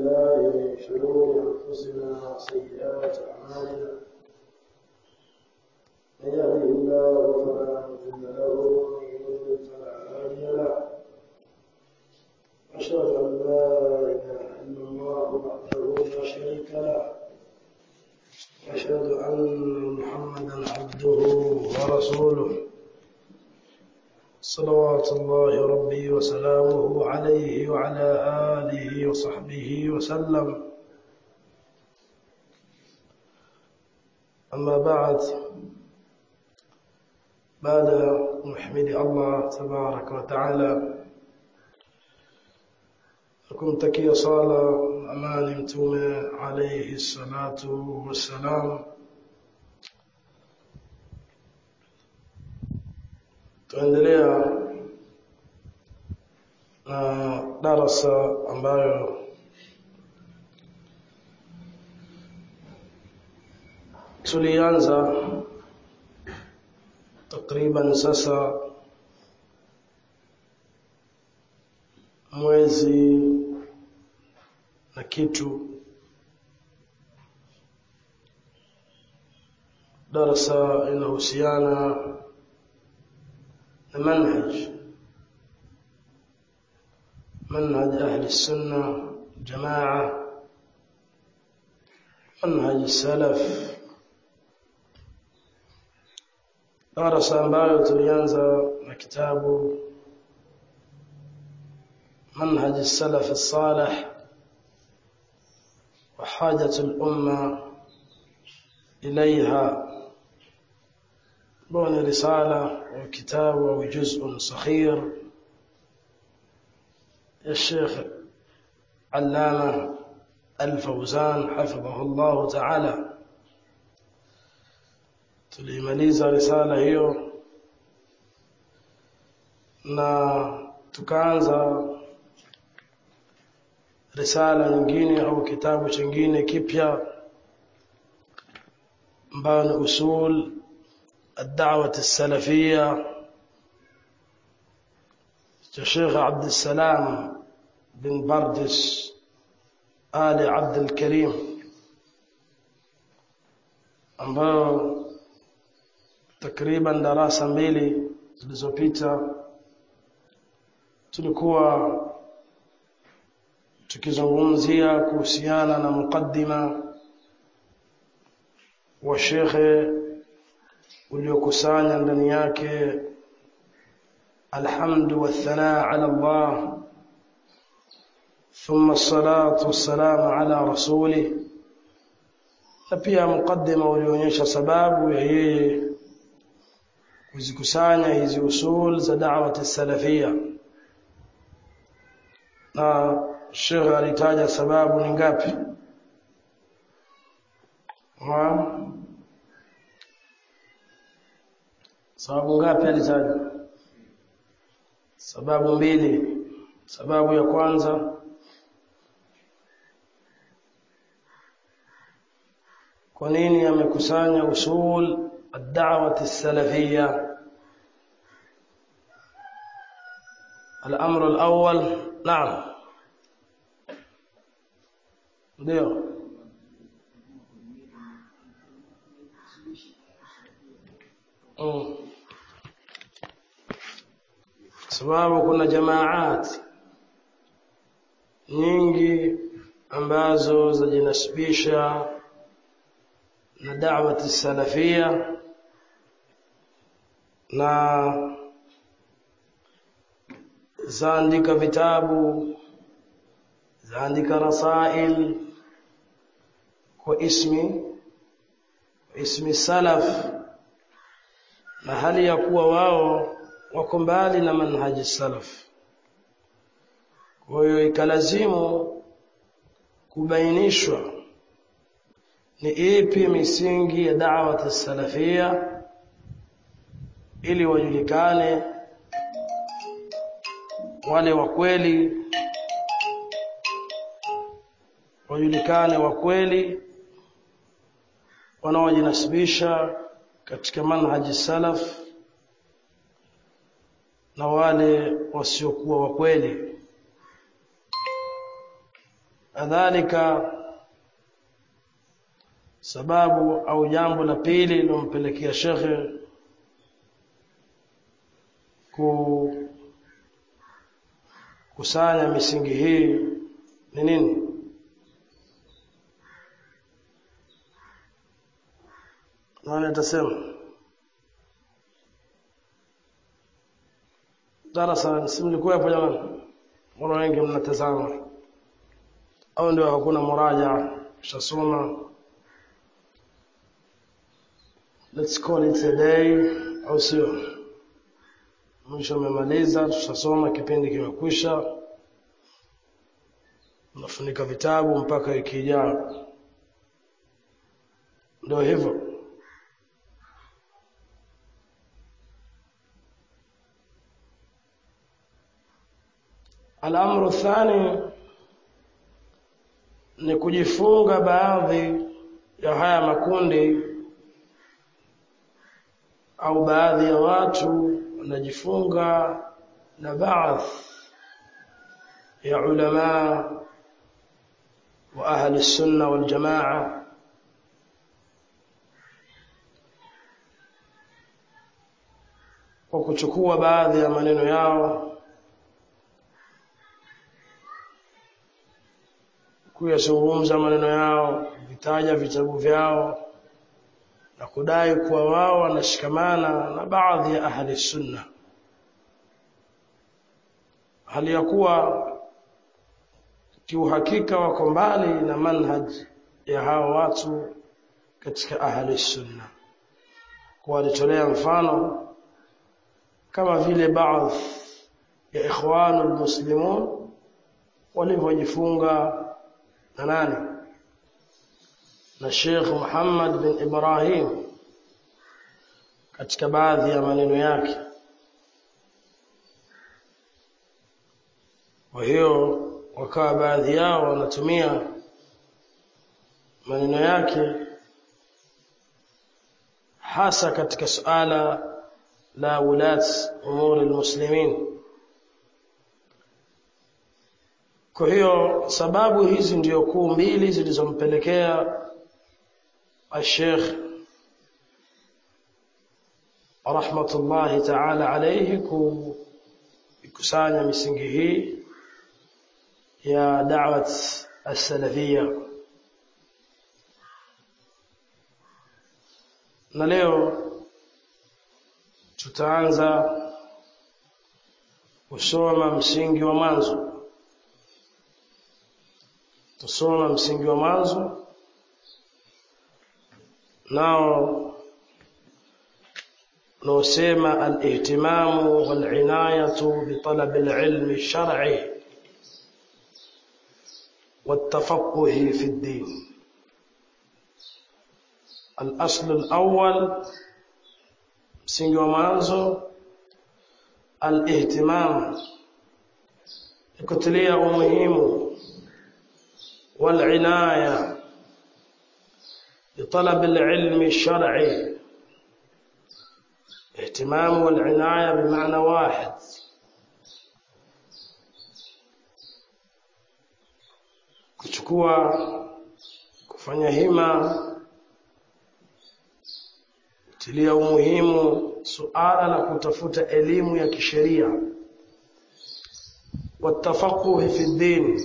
بالله من شرور أنفسنا وسيئات أعمالنا من يهده الله فلا مضل له ومن يضلل فلا هادي له أشهد أن لا إله إلا الله وحده لا شريك له أشهد أن محمدا عبده ورسوله صلوات الله ربي وسلامه عليه وعلى آله وصحبه وسلم أما بعد بعد نحمد الله تبارك وتعالى kumtakia sala amani mtume alayhi salatu wassalam tuendelea na darasa ambayo tulianza takriban sasa mwezi na kitu darasa inahusiana na manhaj manhaj ahli sunna jamaa manhaj salaf darasa ambayo tulianza na kitabu منهج السلف الصالح وحاجة الأمة إليها بون رسالة وكتاب وجزء صغير الشيخ علامة الفوزان حفظه الله تعالى tulimaliza risala hiyo na tukaanza risala nyingine au kitabu chingine kipya ambayo ni usul الدعوة السلفية الشيخ عبد السلام بن بردس آل عبد الكريم ambayo takriban darasa mbili zilizopita tulikuwa tukizungumzia kuhusiana na mukaddima wa shekhe uliokusanya ndani yake alhamdu wathanaa ala Allah ثم الصلاة والسلام على رسوله na pia mukaddima ulionyesha sababu ya yeye kuzikusanya hizi usul za da'wati salafia na Sheikh alitaja sababu ni ngapi? Ha? Sababu ngapi alitaja? Sababu mbili. Sababu ya kwanza kwa nini amekusanya usul ad-da'wah as-salafiyya الأمر الأول نعم ndio mm. sababu kuna jamaat nyingi ambazo zajinasibisha na da'wati salafia na zaandika vitabu zaandika rasail kwa ismi ismi salaf na hali ya kuwa wao wako mbali na manhaji salaf kwa hiyo ikalazimu kubainishwa ni ipi misingi ya da'wat salafia ili wajulikane wale wa kweli wajulikane wa kweli wanaojinasibisha katika manhaji salaf na wale wasiokuwa wa kweli kadhalika sababu au jambo la pili lilompelekea shekhe ku kusanya misingi hii ni nini nani atasema darasa si mlikuwa hapo jamani mbona wengi mnatazama au ndio hakuna muraja shasoma let's call it a day au sio mwisho umemaliza tutasoma kipindi kimekwisha unafunika vitabu mpaka wiki ijayo ndio hivyo Al-amru thani ni kujifunga baadhi ya haya makundi au baadhi ya watu wanajifunga na baadhi ya ulama wa ahli sunna wal jamaa kwa kuchukua baadhi ya maneno yao kuyazungumza maneno yao vitaja vitabu vyao na kudai kuwa wao wanashikamana na baadhi ya ahli sunna hali ya kuwa kiuhakika wako mbali na manhaj ya hao watu katika ahli sunna kwa walitolea mfano kama vile baadhi ya ikhwanul muslimun walivyojifunga na nani na Sheikh Muhammad bin Ibrahim katika baadhi ya maneno yake kwa hiyo wakawa baadhi yao wanatumia maneno yake hasa katika suala la ulat umuri almuslimin Kwa hiyo sababu hizi ndio kuu mbili zilizompelekea Sheikh rahmatullahi ta'ala alayhi kukusanya misingi hii ya da'wat as-salafiyya na leo tutaanza kusoma msingi wa mwanzo tusoma msingi wa mwanzo nao naosema alihtimamu walinayatu bitalab alilmi alshar'i والتفقه في الدين الأصل الأول msingi wa mwanzo alihtimam kutilia umuhimu والعناية بطلب العلم الشرعي اهتمام والعناية بمعنى واحد kuchukua kufanya hima tilia umuhimu suala la kutafuta elimu ya kisheria watafaquhi fi din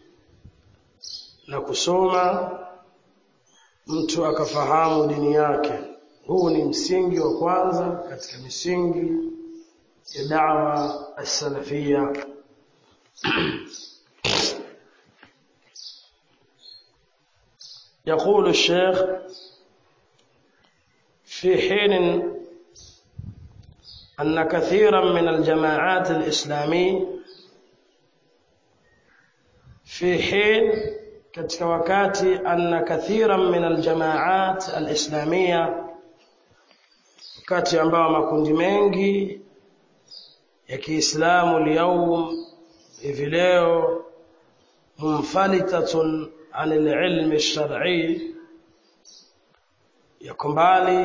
na kusoma mtu akafahamu dini yake huu ni msingi wa kwanza katika misingi ya da'wa as-salafia يقول الشيخ في حين أن كثيرا من الجماعات الإسلامية في حين katika wakati anna kathiran min aljamaat alislamia wakati ambao makundi mengi ya Kiislamu leo hivi leo munfalitatun an alilmi alshar'i yako mbali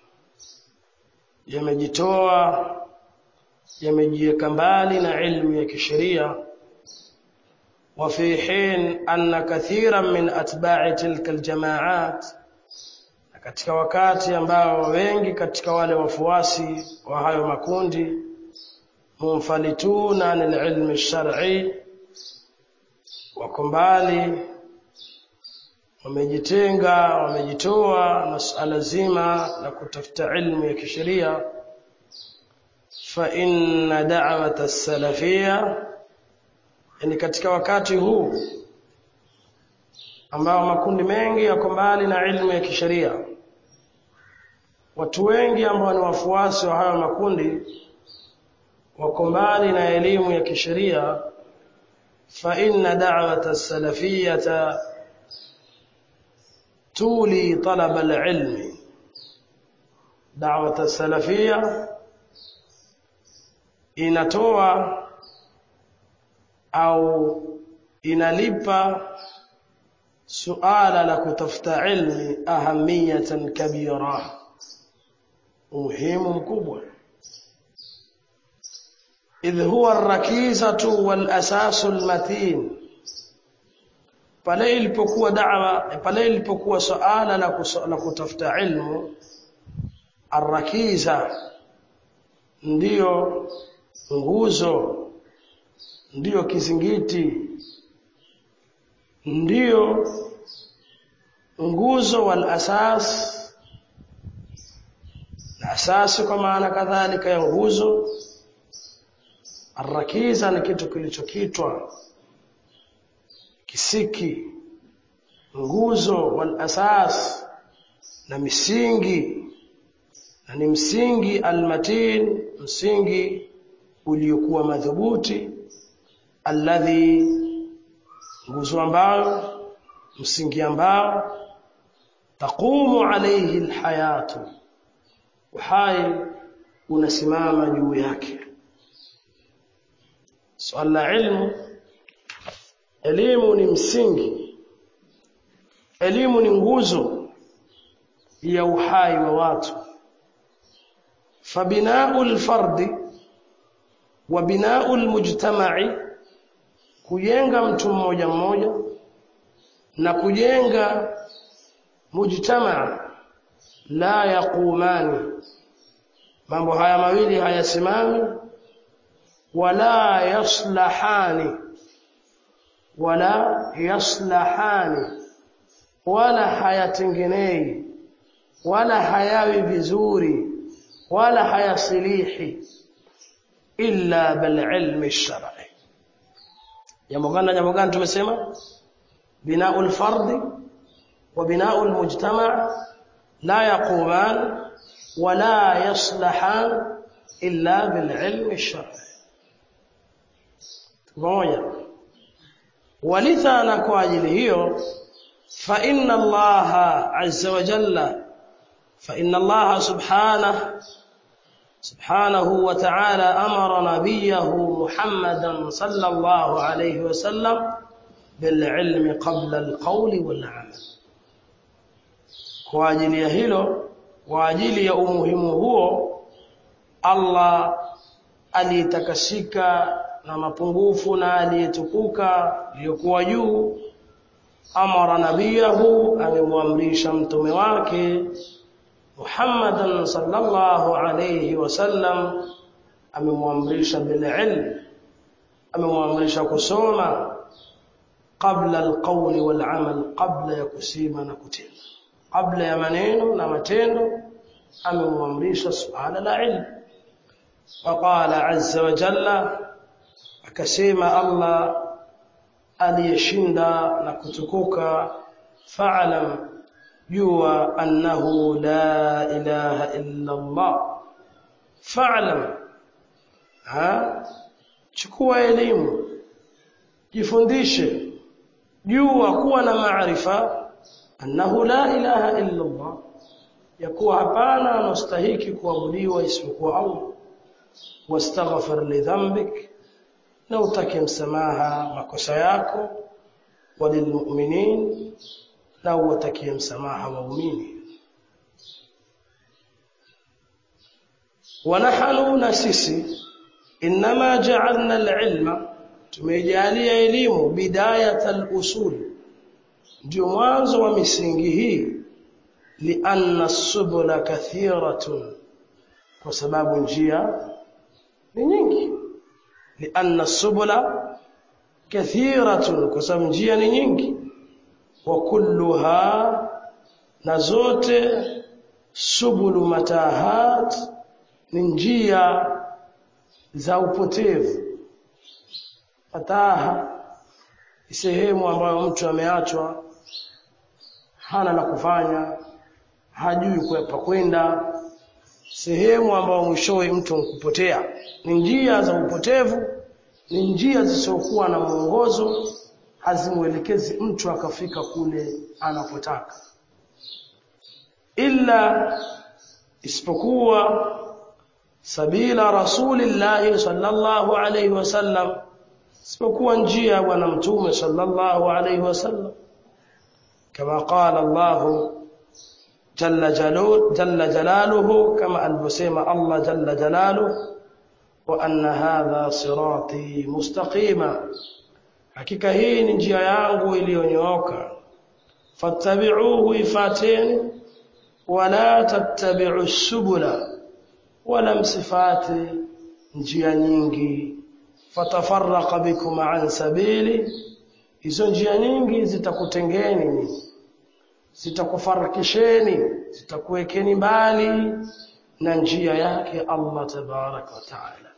yamejitoa yamejiweka mbali na ilmu ya kisheria وفي حين أن كثيرا من أتباع تلك الجماعات katika wakati ambao wengi katika wale wafuasi wa hayo makundi munfalituna anil ilmi shar'i wako mbali wamejitenga wamejitoa na suala zima la kutafuta ilmu ya kisheria fa inna da'wata salafia yani katika wakati huu ambao makundi mengi yako mbali na ilmu ya kisheria watu wengi ambao ni wafuasi wa hayo makundi wako mbali na elimu ya kisheria fa inna da'wata salafiyata tuli talab al-ilm da'wata salafia inatoa au inalipa suala la kutafuta ilmi ahamiyatan kabira umuhimu mkubwa idh huwa ar-rakizatu wal asasu al-matin pale ilipokuwa da'wa pale ilipokuwa suala la, la kutafuta ilmu ar-rakiza ndiyo nguzo ndiyo kizingiti ndiyo nguzo wal asas na asasi kwa maana kadhalika ya nguzo arrakiza ni kitu kilichokitwa kisiki nguzo wal asas na misingi na ni msingi almatin msingi uliokuwa madhubuti alladhi nguzo ambayo msingi ambao taqumu alayhi alhayatu uhai unasimama juu yake swala la ilmu elimu ni msingi elimu ni nguzo ya uhai wa watu fabinau alfardi wa binau almujtama'i kujenga mtu mmoja mmoja na kujenga mujtamaa la yaqumani mambo haya mawili hayasimami wala yaslahani wala yaslahani wala hayatengenei wala hayawi vizuri wala hayasilihi illa bil ilmi shar'i jambo gani jambo gani tumesema binaul fardi wa binaul mujtama' la yaquman wala yaslahan illa bil ilmi shar'i pamoja walithana kwa ajili hiyo fa inna allaha azza wa jalla fa inna allaha subhanahu سبحانه وتعالى أمر نبيه محمدا صلى الله عليه وسلم بالعلم قبل القول والعمل kwa ajili ya hilo kwa ajili ya umuhimu huo Allah aliyetakasika na mapungufu na aliyetukuka iliyokuwa juu amara nabiyahu amemwamrisha mtume wake Muhammadan sallallahu alayhi wasallam amemwamrisha bil ilm amemwamrisha kusoma qabla alqawl wal amal qabla ya kusema na kutenda kabla ya maneno na matendo amemwamrisha suala la ilmu waqala azza wa jalla akasema Allah aliyeshinda na kutukuka fa'lam jua annahu la ilaha illa Allah fa'lam ha chukua elimu jifundishe jua kuwa na maarifa annahu la ilaha illa Allah yakuwa hapana anastahiki kuabudiwa isipokuwa Allah wastaghfir li dhanbik na utake msamaha makosa yako walilmu'minin na uwatakie msamaha waumini ونحن نسسي إنما جعلنا العلم tumeijalia elimu bidayatal usul ndio mwanzo wa misingi hii lianna subula kathiratun kwa sababu njia ni nyingi lianna subula kathiratun kwa sababu njia ni nyingi wa kulluha na zote subulu matahat ni njia za upotevu mataha ni sehemu ambayo mtu ameachwa hana la kufanya hajui pa kwenda sehemu ambayo mwishowe mtu kupotea ni njia za upotevu ni njia zisizokuwa na mwongozo hazimuelekezi mtu akafika kule anapotaka illa isipokuwa sabila rasulillahi sallallahu alayhi wasallam isipokuwa njia ya bwana mtume sallallahu alayhi wasallam kama qala Allah jalla jalal jalla jalaluhu kama alivyosema Allah jalla jalaluhu wa anna hadha sirati mustaqima hakika hii ni njia yangu iliyonyooka fattabi'uhu ifateni wala tattabi'u subula wala msifati njia nyingi fatafarraqa bikum an sabili hizo njia nyingi zitakutengeni zitakufarikisheni zitakuwekeni mbali na njia yake Allah tabaraka wa taala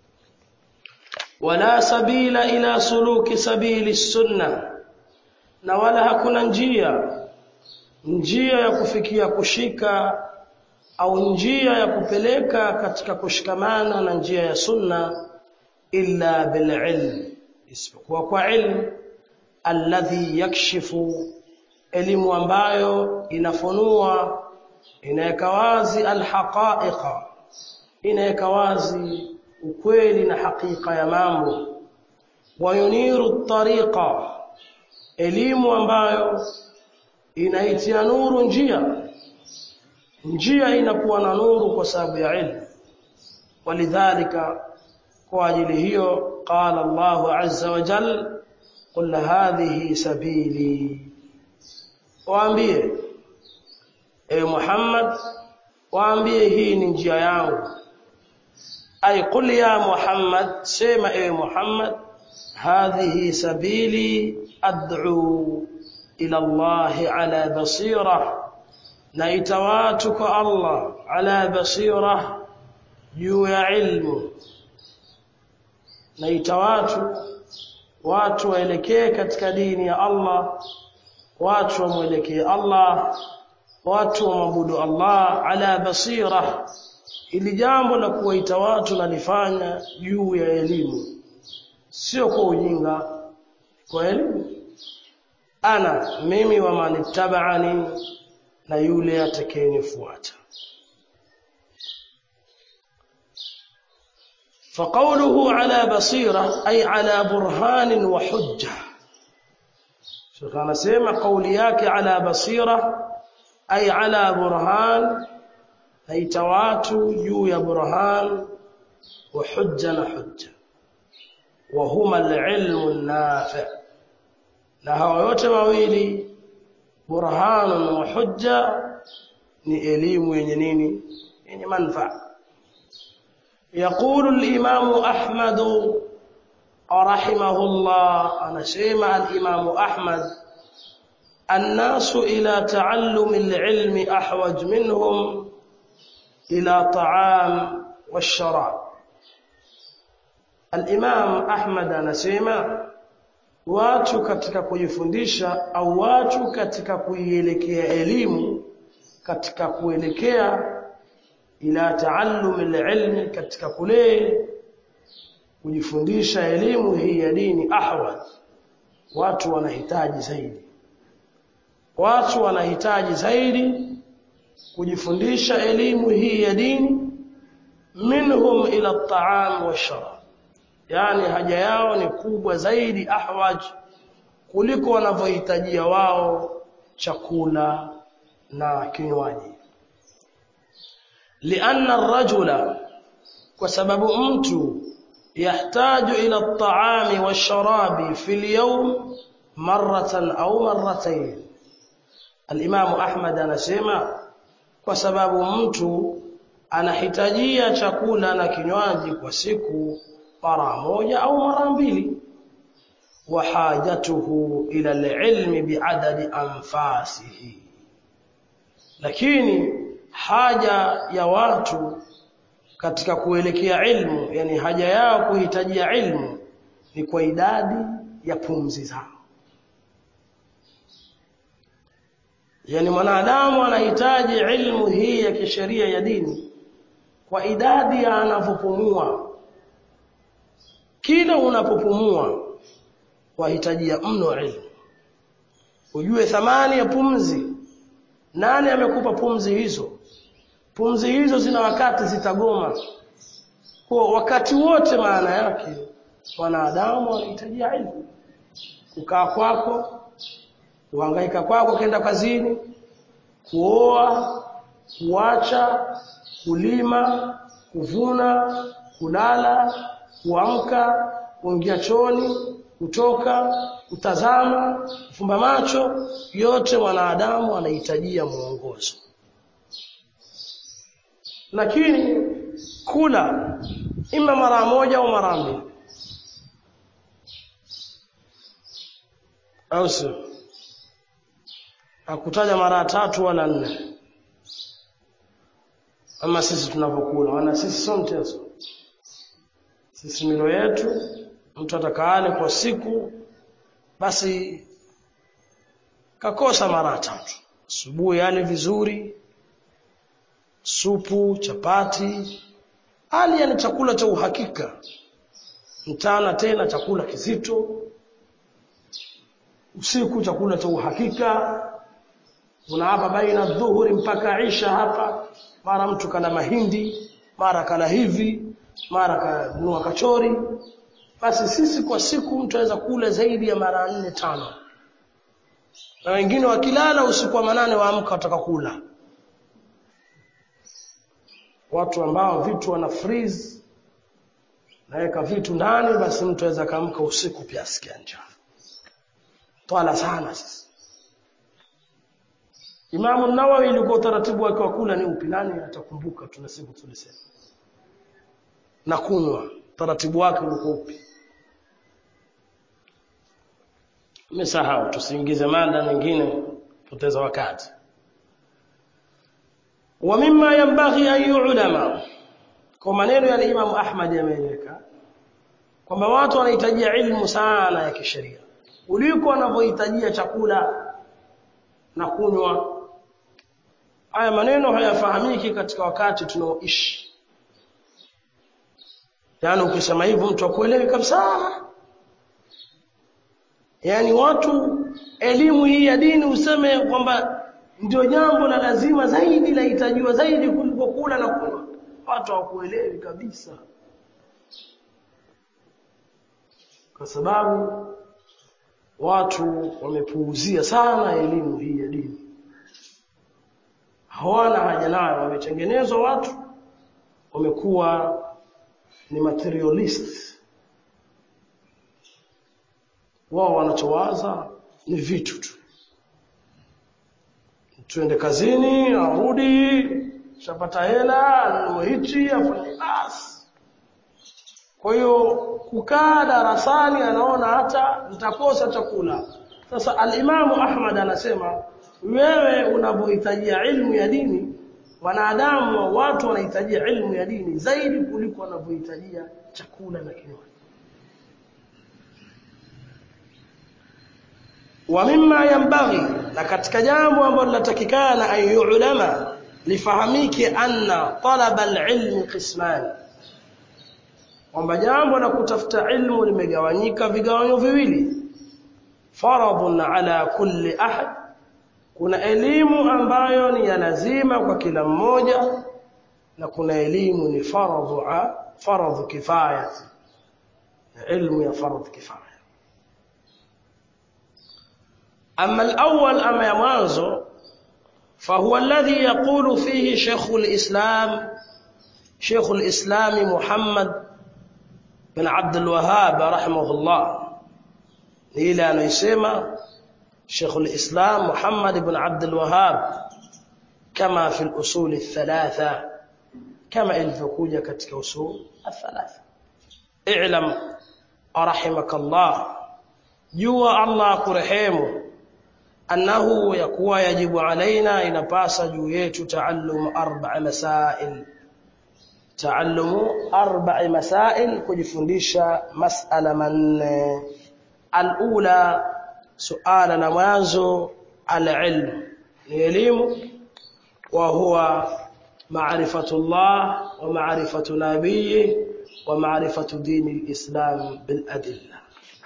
wala sabila ila suluki sabili sunna na wala hakuna njia njia ya kufikia kushika au njia ya kupeleka katika kushikamana na njia ya sunna illa bililm isipokuwa kwa ilmu alladhi yakshifu elimu ambayo inafunua inaweka wazi alhaqaiqa inaweka wazi ukweli na hakika ya mambo wayuniru tariqa elimu ambayo inaitia nuru njia njia inakuwa na nuru kwa sababu ya ilmu walidhalika kwa ajili hiyo qala Allahu azza wa jalla qul hadhihi sabili waambie e Muhammad waambie hii ni njia yangu ay qul ya Muhammad sema e Muhammad hadhihi sabili ad'u ila Allah ala basira naita watu kwa Allah ala basira juu ya ilmu naita watu watu waelekee katika dini ya Allah watu wamwelekee Allah watu wamwabudu Allah ala basira ili jambo la kuwaita watu nalifanya juu ya elimu sio kwa ujinga kwa elimu ana mimi wa manittaba'ani na yule atakayenifuata فقوله على بصيرة أي على برهان وحجة شيخ أنا سيما قولياك على بصيرة أي على برهان أي تواتو يو يا برهان وحجة حجة وهما العلم النافع نهو yote mawili burhanun wa hujja ni elimu yenye nini yenye manufaa يقول الإمام أحمد رحمه الله أنا سيما الإمام أحمد الناس إلى تعلم العلم أحوج منهم إلى طعام والشراب الإمام أحمد أنا سيما watu katika kujifundisha au watu katika kuielekea elimu katika kuelekea ila taallum alilmi katika kule kujifundisha elimu hii ya dini ahwal watu wanahitaji zaidi watu wanahitaji zaidi kujifundisha elimu hii ya dini minhum ila at-ta'am wash-sharab yani haja yao ni kubwa zaidi ahwaj kuliko wanavyohitajia wao chakula na kinywaji lianna ar-rajula kwa sababu mtu يحتاج إلى الطعام والشراب في اليوم مرة أو مرتين الإمام أحمد anasema kwa sababu mtu anahitajia chakula na kinywaji kwa siku mara moja au mara mbili wa hajatuhu ila alilmi biadadi anfasihi lakini haja ya watu katika kuelekea ilmu yani haja yao kuhitajia ilmu ni kwa idadi ya pumzi zao yani mwanadamu anahitaji ilmu hii ya kisheria ya dini kwa idadi ya anavyopumua kila unapopumua wahitajia mno ilmu ujue thamani ya pumzi nani amekupa pumzi hizo pumzi hizo zina wakati zitagoma kwa wakati wote maana yake wanadamu wanahitajia ilmu kukaa kwako kuhangaika kwako kwenda kazini kuoa kuacha kulima kuvuna kulala kuamka kuingia choni kutoka kutazama kufumba macho yote wanadamu wanahitajia mwongozo lakini kula ima mara moja au mara mbili au sio hakutaja mara tatu wala nne ama sisi tunavyokula wana sisi sio mtezo sisi milo yetu mtu atakaale kwa siku basi kakosa mara tatu asubuhi ale vizuri supu chapati hali yani chakula cha uhakika mchana tena chakula kizito usiku chakula cha uhakika kuna hapa baina dhuhuri mpaka isha hapa mara mtu kana mahindi mara kana hivi mara kanunua kachori basi sisi kwa siku mtu aweza kula zaidi ya mara nne tano na wengine wakilala usiku wa manane waamka wataka kula watu ambao vitu wana freeze naweka vitu ndani basi mtu aweza kaamka usiku pia asikia njaa twala sana sasa Imamu Nawawi ilikuwa utaratibu wake wa kula ni upi nani atakumbuka tuna siku tulisema na kunywa taratibu wake ulikuwa upi Nimesahau tusiingize mada nyingine poteza wakati wa mimma yanbaghi an yu'lama kwa maneno ya Imam Ahmad yameeleka kwamba watu wanahitajia ilmu sana ya kisheria kuliko wanavyohitajia chakula na kunywa haya maneno hayafahamiki katika wakati tunaoishi yaani ukisema hivyo mtu akuelewi kabisa yaani watu elimu hii ya dini useme kwamba ndio jambo la lazima zaidi lahitajiwa zaidi kuliko kula na kunywa watu hawakuelewi kabisa kwa sababu watu wamepuuzia sana elimu hii ya dini hawana haja nayo wametengenezwa watu wamekuwa ni materialist wao wanachowaza ni vitu tu tuende kazini arudi shapata hela anunue hichi afanye basi kwa hiyo kukaa darasani anaona hata nitakosa chakula sasa alimamu Ahmad anasema wewe unapohitajia ilmu ya dini wanadamu watu wanahitajia ilmu ya dini zaidi kuliko wanavyohitajia chakula na kinywaji wa mimma yanbaghi na katika jambo ambalo linatakikana ayulama lifahamike anna talaba alilmi qisman kwamba jambo la kutafuta ilmu limegawanyika vigawanyo viwili faradhun ala kulli ahad kuna elimu ambayo ni ya lazima kwa kila mmoja na kuna elimu ni faradhu faradhu kifaya ilmu ya faradhu kifaya أما الأول أما يمانزو فهو الذي يقول فيه شيخ الإسلام شيخ الإسلام محمد bin Abdul Wahhab rahimahullah ni ile anayosema Sheikh al-Islam Muhammad ibn Abdul Wahhab kama fi al-usul al-thalatha kama ilivyokuja katika usul al-thalatha i'lam rahimakallah jua Allah kurehemu annahu yakuwa yajibu alaina inapasa juu yetu taallum arba'a masail taallumu arba'i masail kujifundisha mas'ala manne alula suala la mwanzo alilm ni elimu wa huwa ma'rifatullah wa ma'rifatu nabiyyi wa ma'rifatu dini alislam bil adilla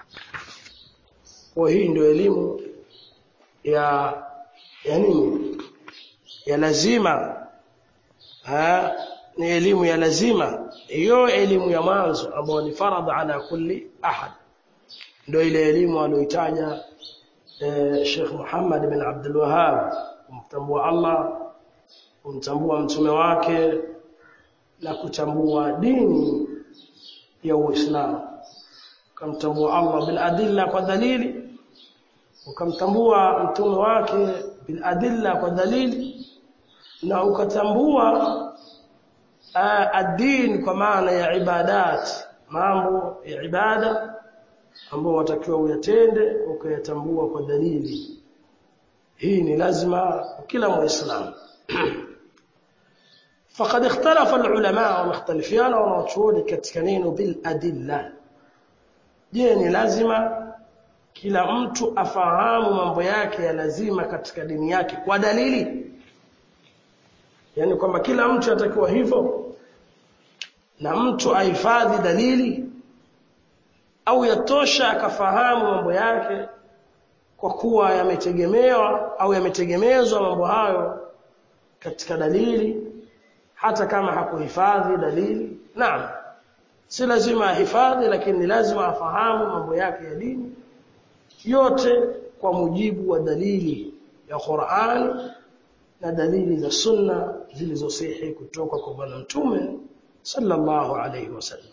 wa hii ndio elimu ya ya nini ya lazima ha ni elimu ya lazima hiyo elimu ya mwanzo ambayo ni faradha ala kulli ahad ndio ile elimu aliyoitaja eh, Sheikh Muhammad bin Abdul Wahhab kumtambua Allah kumtambua mtume wake na kutambua dini ya Uislamu kumtambua Allah bil adilla kwa dalili ukamtambua mtume wake bil adilla kwa dalili na ukatambua ad-din kwa maana ya ibadat mambo ya ibada ambao watakiwa uyatende ukayatambua kwa dalili hii ni lazima kila muislamu فقد اختلف العلماء ومختلفين wanachuoni katika neno bil adilla je ni lazima kila mtu afahamu mambo yake ya lazima katika dini yake kwa dalili yani kwamba kila mtu atakiwa hivyo na mtu ahifadhi dalili au yatosha akafahamu mambo yake kwa kuwa yametegemewa au yametegemezwa mambo hayo katika dalili hata kama hakuhifadhi dalili naam si lazima ahifadhi lakini ni lazima afahamu mambo yake ya dini yote kwa mujibu wa dalili ya Qur'an na dalili za sunna zilizosihi kutoka kwa bwana mtume sallallahu alayhi wasallam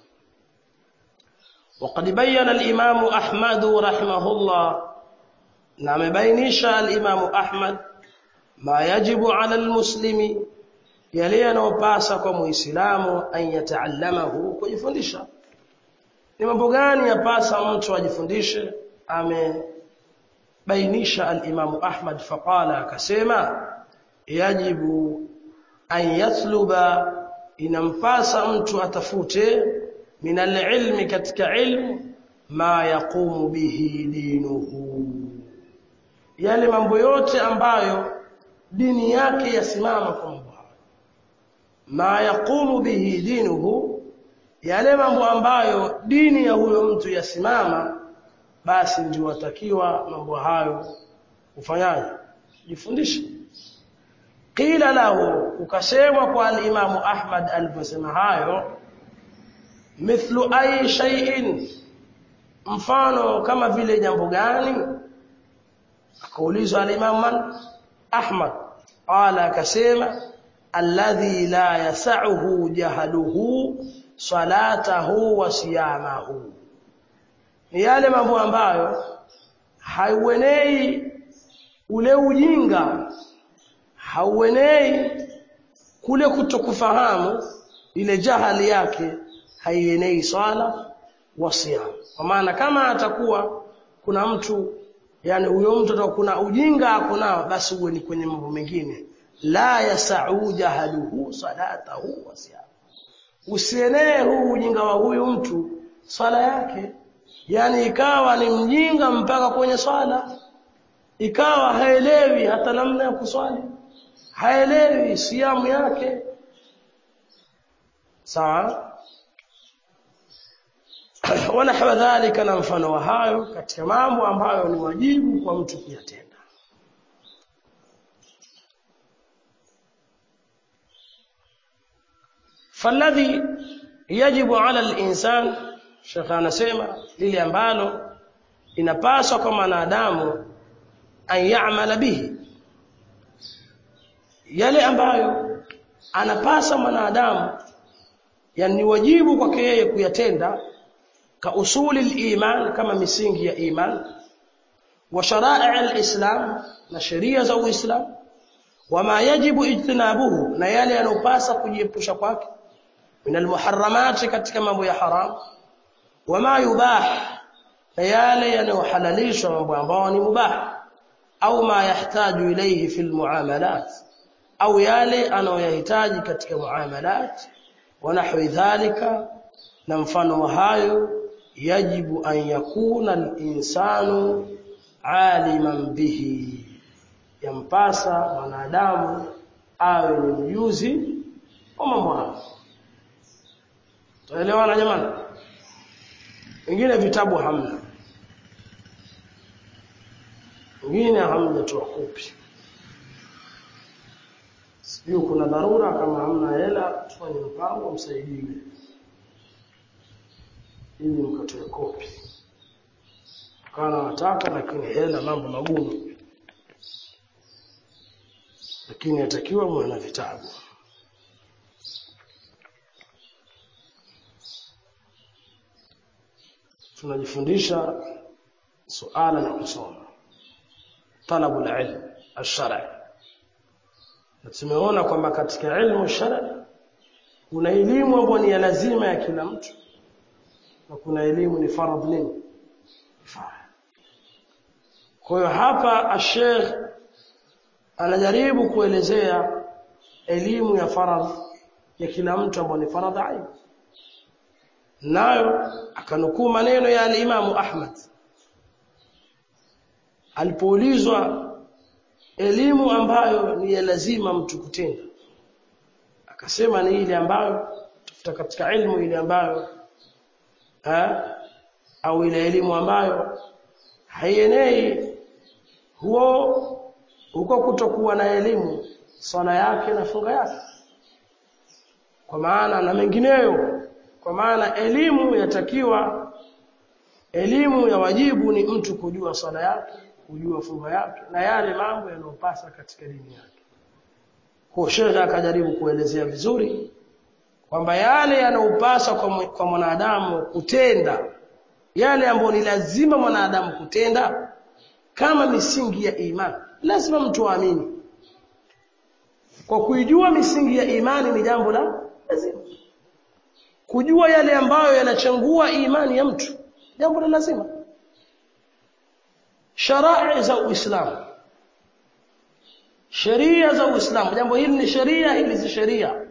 وقد بين الإمام أحمد رحمه الله نعم بينيش الإمام أحمد ما يجب على المسلم يلي أنوباسا كمسلم أن يتعلمه كيفندisha ni mambo gani yapasa mtu ajifundishe amebainisha al-Imam Ahmad faqala akasema yajibu an yatluba inampasa mtu atafute min al-ilmi katika ilmu ma yaqumu bihi dinuhu yale mambo yote ambayo dini yake yasimama kwa mambo ma yaqumu bihi dinuhu yale mambo ambayo dini ya huyo mtu yasimama basi ndio watakiwa mambo hayo ufanyaje jifundishe qila lahu ukasemwa kwa al-Imam Ahmad aliposema hayo mithlu ay shay'in mfano kama vile jambo gani akaulizwa al-Imam Ahmad qala akasema alladhi la yas'uhu jahaluhu salatahu wa siyamahu ni yale mambo ambayo haiwenei ule ujinga hauenei kule kutokufahamu ile jahali yake haienei swala wa siyam kwa maana kama atakuwa kuna mtu yani huyo mtu atakuwa kuna ujinga akonao basi uwe ni kwenye mambo mengine la yasau jahaluhu salatahu wa siyam usienee huu ujinga wa huyu mtu swala yake yani ikawa ni mjinga mpaka kwenye swala ikawa haelewi hata namna ya kuswali haelewi siamu yake sawa wanahwa dhalika na mfano wa hayo katika mambo ambayo ni wajibu kwa mtu kuyatenda فالذي يجب على الإنسان Sheikh anasema lile ambalo inapaswa kwa mwanadamu an ya'mala bihi yale ambayo anapasa mwanadamu yani wajibu kwake yeye kuyatenda ka usuli al-iman kama misingi ya iman wa shara'i al-islam na sheria za uislamu wama yajibu ijtinabuhu na yale yanopasa kujiepusha kwake min almuharramati katika mambo ya haram wama yubah na yale yanayohalalishwa mambo ambayo ni mubah au ma yahtaju ilayhi fi almuamalat au yale anayoyahitaji katika muamalat wa nahwi dhalika na mfano wa hayo yajibu an yakuna al-insanu aliman bihi yampasa mwanadamu awe ni mjuzi wa mambo hayo tuelewana jamani wengine vitabu hamna wengine hamjatoa kopi sijui kuna dharura kama hamna hela tufanye mpango msaidiwe ili mkatoe kopi kana wataka lakini hela mambo magumu lakini yatakiwa muwe na vitabu tunajifundisha suala la kusoma talabu ilm ash-shar'i na tumeona kwamba katika ilmu shar'i kuna elimu ambayo ni ya lazima ya kila mtu na kuna elimu ni faradhi nini kwa hiyo hapa ash-sheikh anajaribu kuelezea elimu ya faradhi ya kila mtu ambayo ni faradhi ain nayo akanukuu maneno ya al-Imam Ahmad alipoulizwa elimu ambayo ni ya lazima mtu kutenda akasema ni ile ambayo tafuta katika ilmu ile ambayo ha? au ile elimu ambayo haienei huo huko kutokuwa na elimu swala yake na funga yake kwa maana na mengineyo kwa maana elimu yatakiwa elimu ya wajibu ni mtu kujua swala yake kujua funga yake na yale mambo yanayopasa katika dini yake kwa shekhe akajaribu kuelezea vizuri kwamba yale yanayopasa kwa, kwa mwanadamu kutenda yale ambayo ni lazima mwanadamu kutenda kama misingi ya imani lazima mtu aamini kwa kuijua misingi ya imani ni jambo la lazima kujua yale ambayo yanachangua imani ya mtu jambo la lazima sharai za Uislamu sheria za Uislamu jambo hili ni sheria hili si sheria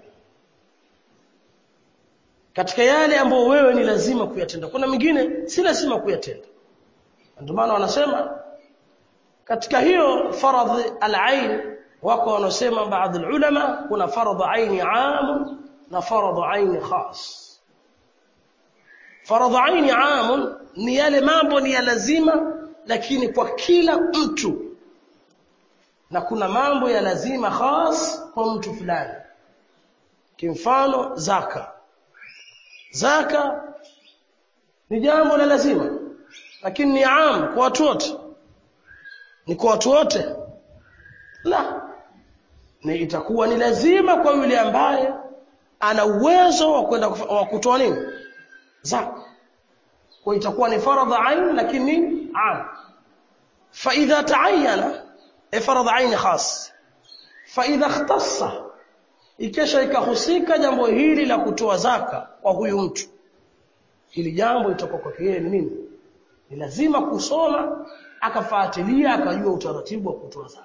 katika yale ambayo wewe ni lazima kuyatenda kuna mingine si lazima kuyatenda ndio maana wanasema katika hiyo faradhi al-ain wako wanaosema baadhi ulama kuna faradhi aini am na faradhi aini khas faradhi aini am ni yale mambo ni ya lazima lakini kwa kila mtu na kuna mambo ya lazima khas kwa mtu fulani kimfano zaka zaka ni jambo la lazima lakini ni am kwa watu wote ni kwa watu wote la ni itakuwa ni lazima kwa yule ambaye ana uwezo wa kwenda wa kutoa nini zaka kwa itakuwa ni faradha ain lakini am fa idha ta'ayyana faradha ain khas fa idha ikhtassa ikesha ikahusika jambo hili la kutoa zaka kwa huyu mtu hili jambo itakuwa kwake yeye ni nini ni lazima kusoma akafuatilia akajua utaratibu wa kutoa zaka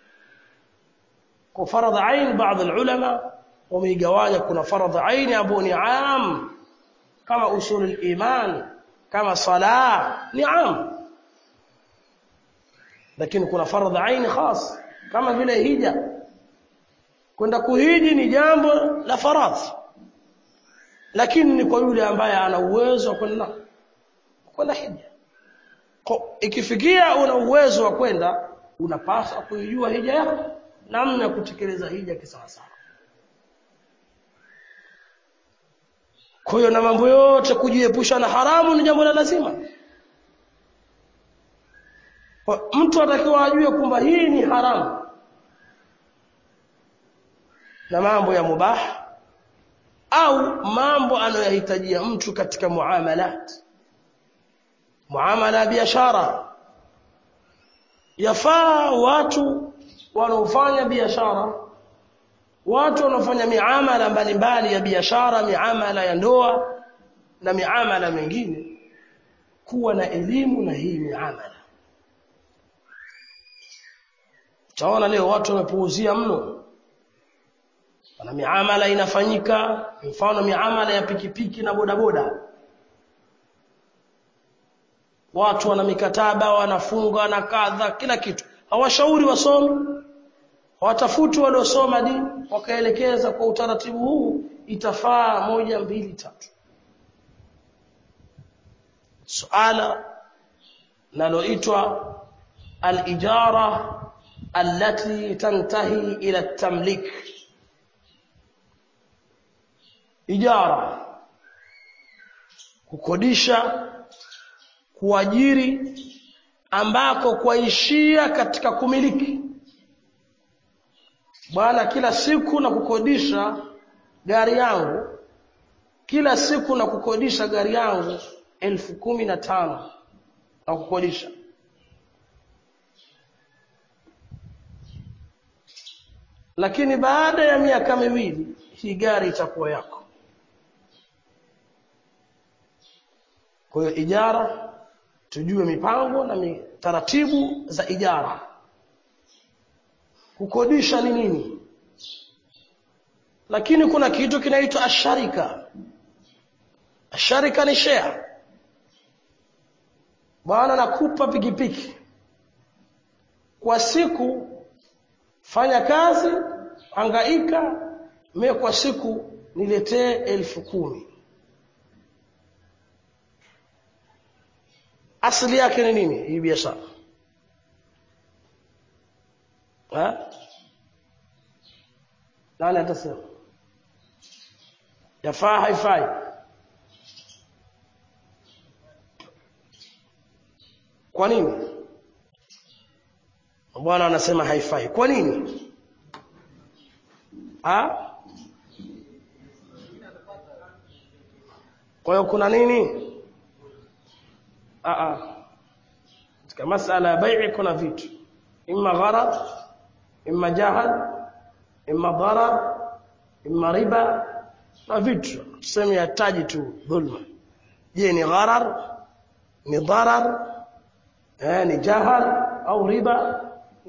kwa faradha ain baadhi ulama wameigawanya kuna faradha ain ambao ni am kama usul al-iman kama sala ni am lakini kuna faradha ain khas kama vile hija kwenda kuhiji ni jambo la faradhi lakini ni kwa yule ambaye ana uwezo wa kwenda kwenda hija ikifikia una uwezo wa kwenda unapaswa kuijua hija yako namna ya kutekeleza hija kisawasawa kwa hiyo na mambo yote kujiepusha na haramu ni jambo la lazima kwa mtu atakiwa ajue kwamba hii ni haramu na mambo ya mubah au mambo anayohitajia mtu katika muamalat muamala ya biashara yafaa watu wanaofanya biashara watu wanaofanya miamala mbalimbali ya biashara miamala ya ndoa na miamala mingine kuwa na elimu na hii miamala utaona leo watu wamepuuzia mno na miamala inafanyika mfano miamala ya pikipiki na bodaboda watu wana mikataba wanafunga na kadha kila kitu hawashauri wasomi hawatafuti waliosoma dini wakaelekeza kwa utaratibu huu itafaa moja mbili tatu suala naloitwa al-ijara allati tantahi ila at-tamlik ijara kukodisha kuajiri ambako kwaishia katika kumiliki bwana kila siku na kukodisha gari yangu kila siku na kukodisha gari yangu elfu kumi na tano na kukodisha lakini baada ya miaka miwili hii gari itakuwa yako kwa hiyo ijara tujue mipango na taratibu za ijara kukodisha ni nini lakini kuna kitu kinaitwa asharika asharika ni share bwana nakupa pikipiki kwa siku fanya kazi hangaika mimi kwa siku niletee elfu kumi asili yake ni nini hii biashara nani atasema yafaa haifai kwa nini bwana anasema haifai kwa nini ha? kwa hiyo kuna nini katika masala ya bai'i kuna vitu imma gharar imma jahal imma darar imma riba na vitu tuseme yataji tu dhulma je ni gharar ni darar eh ni jahal au riba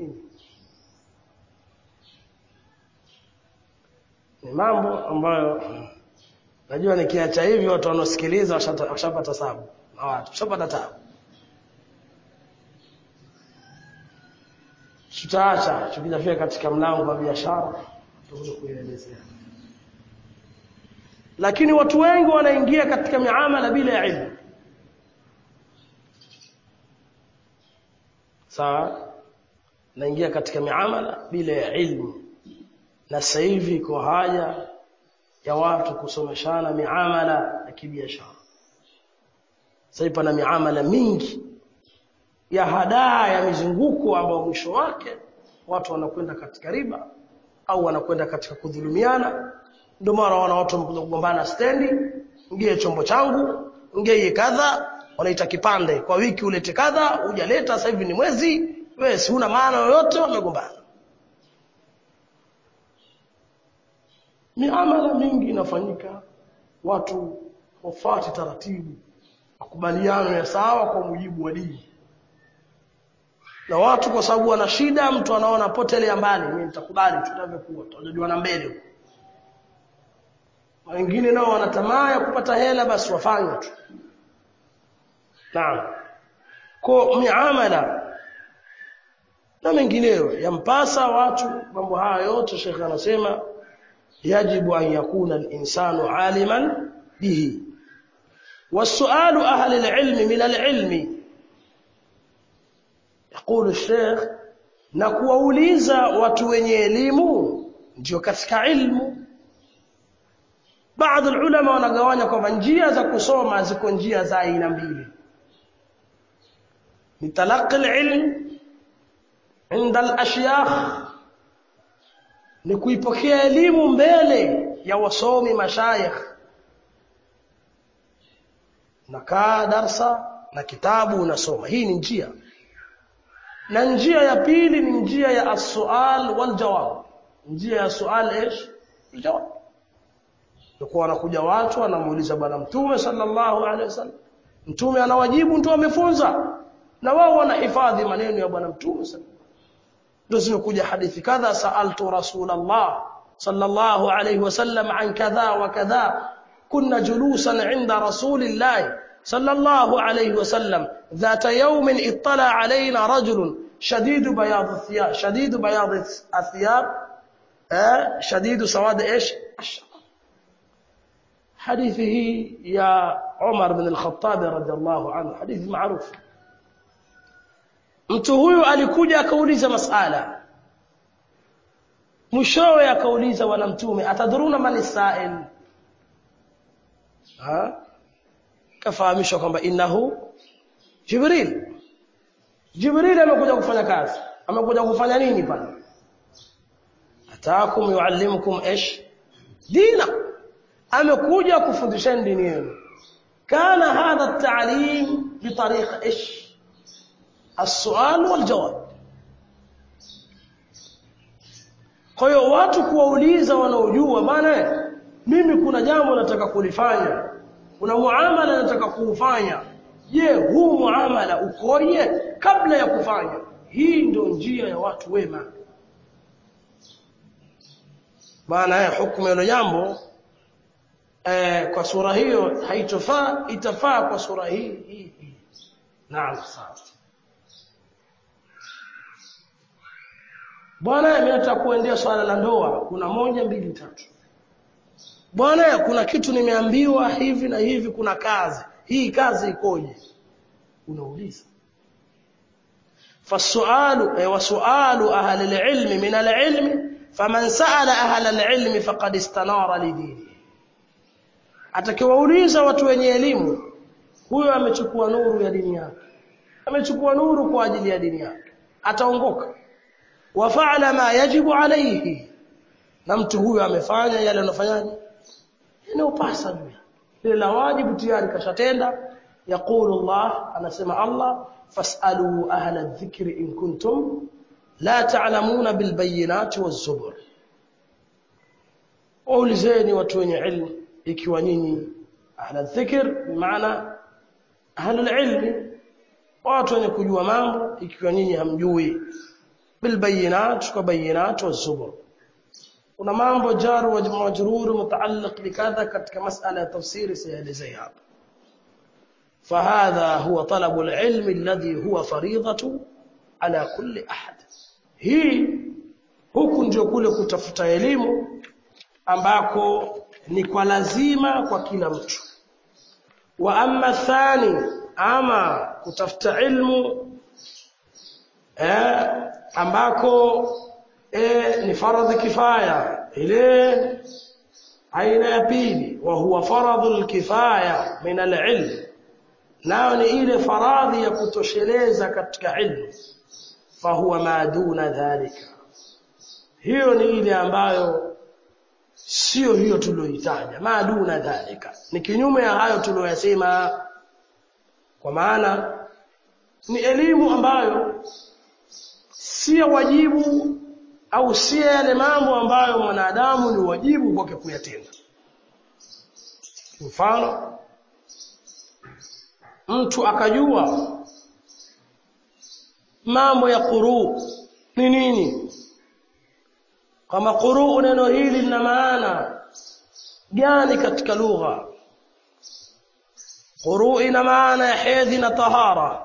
ni mambo ambayo najua nikiacha hivyo watu wanaosikiliza washapata sababu na watu washapata tabu tutaacha tukijafika katika mlango wa biashara tutakuja kuielezea lakini watu wengi wanaingia katika miamala bila ya ilmu sawa naingia katika miamala bila ya ilmu na sasa hivi iko haja ya watu kusomeshana miamala ya kibiashara sasa pana miamala mingi ya hadaa ya mizunguko ambao mwisho wake watu wanakwenda katika riba au wanakwenda katika kudhulumiana ndio mara wana watu wamekuja kugombana stendi ngie chombo changu ngie kadha wanaita kipande kwa wiki ulete kadha hujaleta sasa hivi ni mwezi wewe si una maana yoyote wamegombana miamala mingi inafanyika watu wafuate taratibu makubaliano ya sawa kwa mujibu wa dini na watu kwa sababu wana shida mtu anaona potelea mbali mimi nitakubali tutavyokuwa tutajua na mbele huko wengine nao wana tamaa ya kupata hela basi wafanye tu naam kwa miamala na mengineyo yampasa watu mambo haya yote shekhe anasema yajibu an yakuna al-insanu aliman bihi والسؤال أهل العلم من العلم يقول الشيخ na kuwauliza watu wenye elimu ndio katika ilmu baadhi ulama wanagawanya kwamba njia za kusoma ziko njia za aina mbili ni talaqi alilm inda alashyakhh ni kuipokea elimu mbele ya wasomi mashayikh nakaa darsa na kitabu unasoma hii ni njia na njia ya pili ni njia ya as-su'al wal jawab njia ya sual ish jawab kwa wanakuja watu wanamuuliza bwana mtume sallallahu alaihi wasallam mtume anawajibu mtu amefunza na wao wanahifadhi maneno ya bwana mtume sallallahu ndio zimekuja hadithi kadha saaltu rasulullah sallallahu alaihi wasallam an kadha wa kadha kunna julusan inda rasulillah sallallahu alaihi wasallam ذات يوم اطلع علينا رجل شديد بياض الثياب شديد بياض الثياب شديد سواد ايش الشعر حديثه يا عمر بن الخطاب رضي الله عنه حديث معروف mtu huyu alikuja akauliza masala mwishowe akauliza bwana mtume atadhuruna man sail ha kafahamishwa kwamba innahu jibril jibril amekuja kufanya kazi amekuja kufanya nini pale ataakum yuallimukum ish dinakum amekuja kufundisheni dini yenu kana hadha at-ta'lim bitariqa ish السؤال والجواب kwa hiyo watu kuwauliza wanaojua bana mimi kuna jambo nataka kulifanya kuna muamala nataka kuufanya je huu muamala ukoje kabla ya kufanya hii ndio njia ya watu wema maana ya hukumu ya jambo eh, kwa sura hiyo haitofaa itafaa kwa sura hii hii hii naam sawa bwana mimi nataka kuendea swala la ndoa kuna moja mbili tatu bwana kuna kitu nimeambiwa hivi na hivi kuna kazi hii kazi ikoje unauliza فالسؤال وسؤال أهل العلم من العلم فمن سأل أهل العلم فقد استنار لدينه atakiwauliza watu wenye elimu huyo amechukua nuru ya dini yake amechukua nuru kwa ajili ya dini yake ataongoka wafa'ala ma yajibu alayhi na mtu huyo amefanya yale anafanyaje yanayopasa juu ile la wajibu tayari kashatenda yaqulu Allah anasema Allah fas'alu ahla adh-dhikri in kuntum la ta'lamuna bil bayyinati waz zubur waulizeni watu wenye ilmu ikiwa nyinyi ahla dhikr maana ahla ilmi watu wenye kujua mambo ikiwa nyinyi hamjui bil bayinat kwa bayinat wa zubur kuna mambo jar wa majrur mutaalliq bikadha katika masala ya tafsiri sielezea hapa فهذا هو طلب العلم الذي هو فريضة على كل أحد hii huku ndio kule kutafuta elimu ambako ni kwa lazima kwa kila mtu wa amma thani ama kutafuta ilmu eh, ambako eh, ni faradhi kifaya ile aina ya pili wa huwa faradhul kifaya min al-ilm nayo ni ile faradhi ya kutosheleza katika ilmu fahuwa ma duna dhalika hiyo ni ile ambayo sio hiyo tuliyoitaja ma duna dhalika ni kinyume ya hayo tuliyoyasema kwa maana ni elimu ambayo si wajibu au si yale mambo ambayo mwanadamu ni wajibu kwake kuyatenda mfano mtu akajua mambo ya quru ni nini kama quru neno hili lina maana gani katika lugha quru ina maana ya hedhi na tahara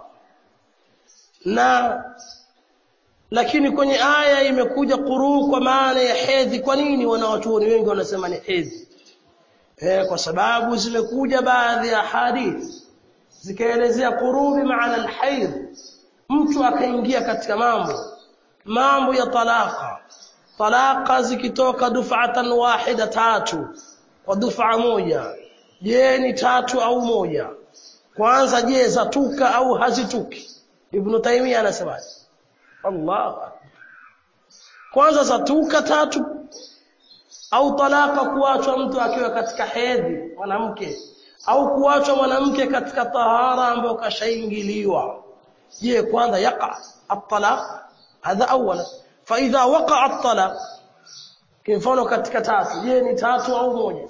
na lakini kwenye aya imekuja quru kwa maana ya hedhi kwa nini wanawachuoni wengi wanasema ni hedhi eh kwa sababu zimekuja baadhi ya hadithi zikaelezea quru bi maana alhayd mtu akaingia katika mambo mambo ya talaka talaka zikitoka dufatan wahida tatu kwa dufa moja je ni tatu au moja kwanza je zatuka au hazituki ibn taymiya anasemaje Allah kwanza zatuka tatu au talaka kuachwa mtu akiwa katika hedhi mwanamke au kuachwa mwanamke katika tahara ambayo kashaingiliwa je kwanza yaqa at-talaq hadha awwala fa idha waqa at-talaq kimfano katika tatu je ni tatu au moja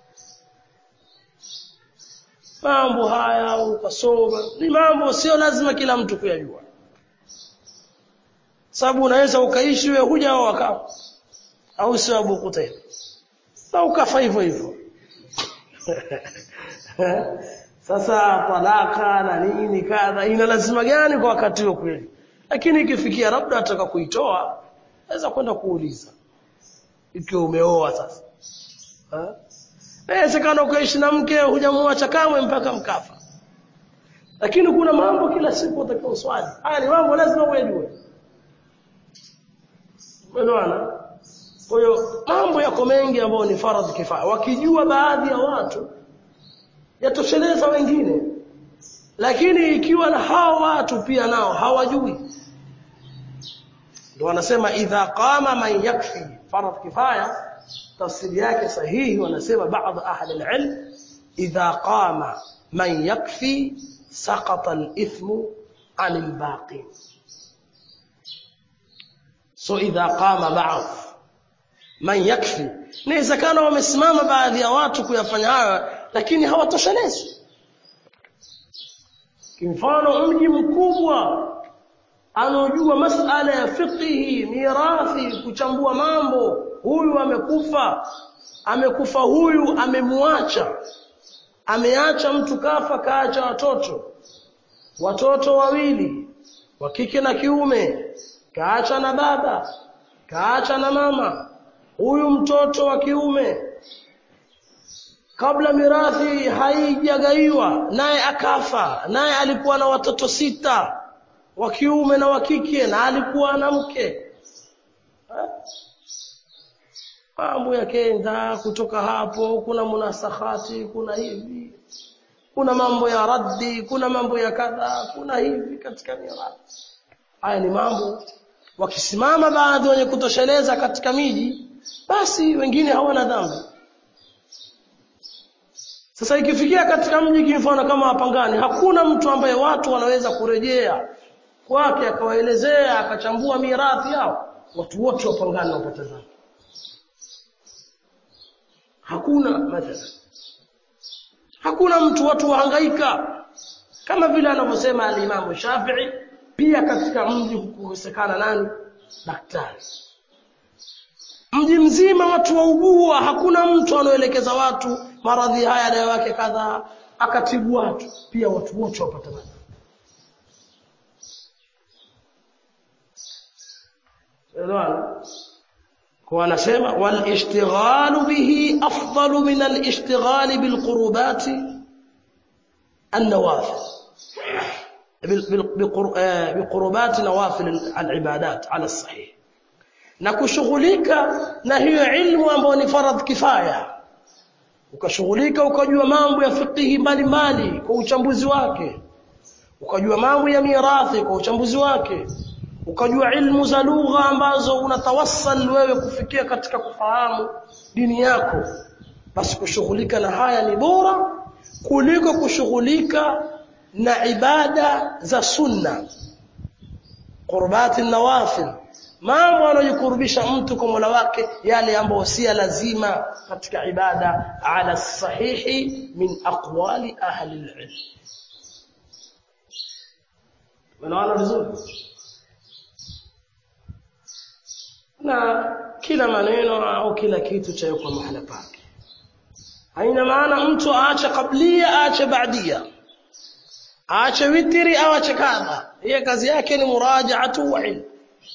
mambo haya ukasoma ni mambo sio lazima kila mtu kuyajua sababu unaweza ukaishi wewe huja au wakao au sio Abu Qutayl na ukafa hivyo hivyo sasa talaka na nini kadha ina lazima gani kwa wakati huo kweli lakini ikifikia labda ataka kuitoa naweza kwenda kuuliza ikiwa umeoa sasa inawezekana ukaishi na mke hujamwacha kamwe mpaka mkafa lakini kuna mambo kila siku utakiwa uswali haya ni mambo lazima uyajue umeelewana kwa hiyo mambo yako mengi ambayo ni faradhi kifaya wakijua baadhi ya watu yatosheleza wengine lakini ikiwa na hao watu pia nao hawajui ndio wanasema idha qama man yakfi faradhi kifaya tafsiri yake sahihi wanasema baadhi ahli alilm idha qama man yakfi saqata alithmu an albaqi so idha qama ba'd man yakfi inawezekana wamesimama baadhi ya watu kuyafanya hayo lakini hawatoshelezi kimfano mji mkubwa anaojua masala ya fiqhi mirathi kuchambua mambo huyu amekufa amekufa huyu amemwacha ameacha mtu kafa kaacha watoto watoto wawili wa kike na kiume kaacha na baba kaacha na mama huyu mtoto wa kiume kabla mirathi haijagaiwa naye akafa naye alikuwa na watoto sita wa kiume na wa kike na alikuwa na mke mambo yakenda kutoka hapo kuna munasahati kuna hivi kuna mambo ya raddi kuna mambo ya kadha kuna hivi katika mirathi haya ni mambo wakisimama baadhi wenye kutosheleza katika miji basi wengine hawana dhambi sasa ikifikia katika mji kimfano kama Wapangani hakuna mtu ambaye watu wanaweza kurejea kwake akawaelezea akachambua mirathi yao watu wote Wapangani wapata dhambi hakuna mathalan hakuna mtu watu wahangaika kama vile anavyosema alimamu Shafi'i pia katika mji kukosekana nani daktari mji mzima watu waugua hakuna mtu anaoelekeza watu maradhi haya dawa yake kadhaa akatibu watu pia watu wote wapata maradhi Elewana? Kwa anasema wal ishtighalu bihi afdalu min al ishtighali bil qurubati an nawafil بقربات نوافل العبادات على الصحيح na kushughulika na hiyo ilmu ambayo ni faradh kifaya ukashughulika ukajua mambo ya fiqhi mbalimbali kwa uchambuzi wake ukajua mambo ya mirathi kwa uchambuzi wake ukajua ilmu za lugha ambazo unatawassal wewe kufikia katika kufahamu dini yako basi kushughulika na haya ni bora kuliko kushughulika na ibada za sunna qurbati nawafil mambo anayokurubisha mtu kwa Mola wake yale ambayo si lazima katika ibada ala sahihi min aqwali ahli alilm unaona vizuri na kila maneno au kila kitu cha kwa mahala pake haina maana mtu aache kablia aache baadia aache witri au aache kadha yeye kazi yake ni murajaatu wa ilm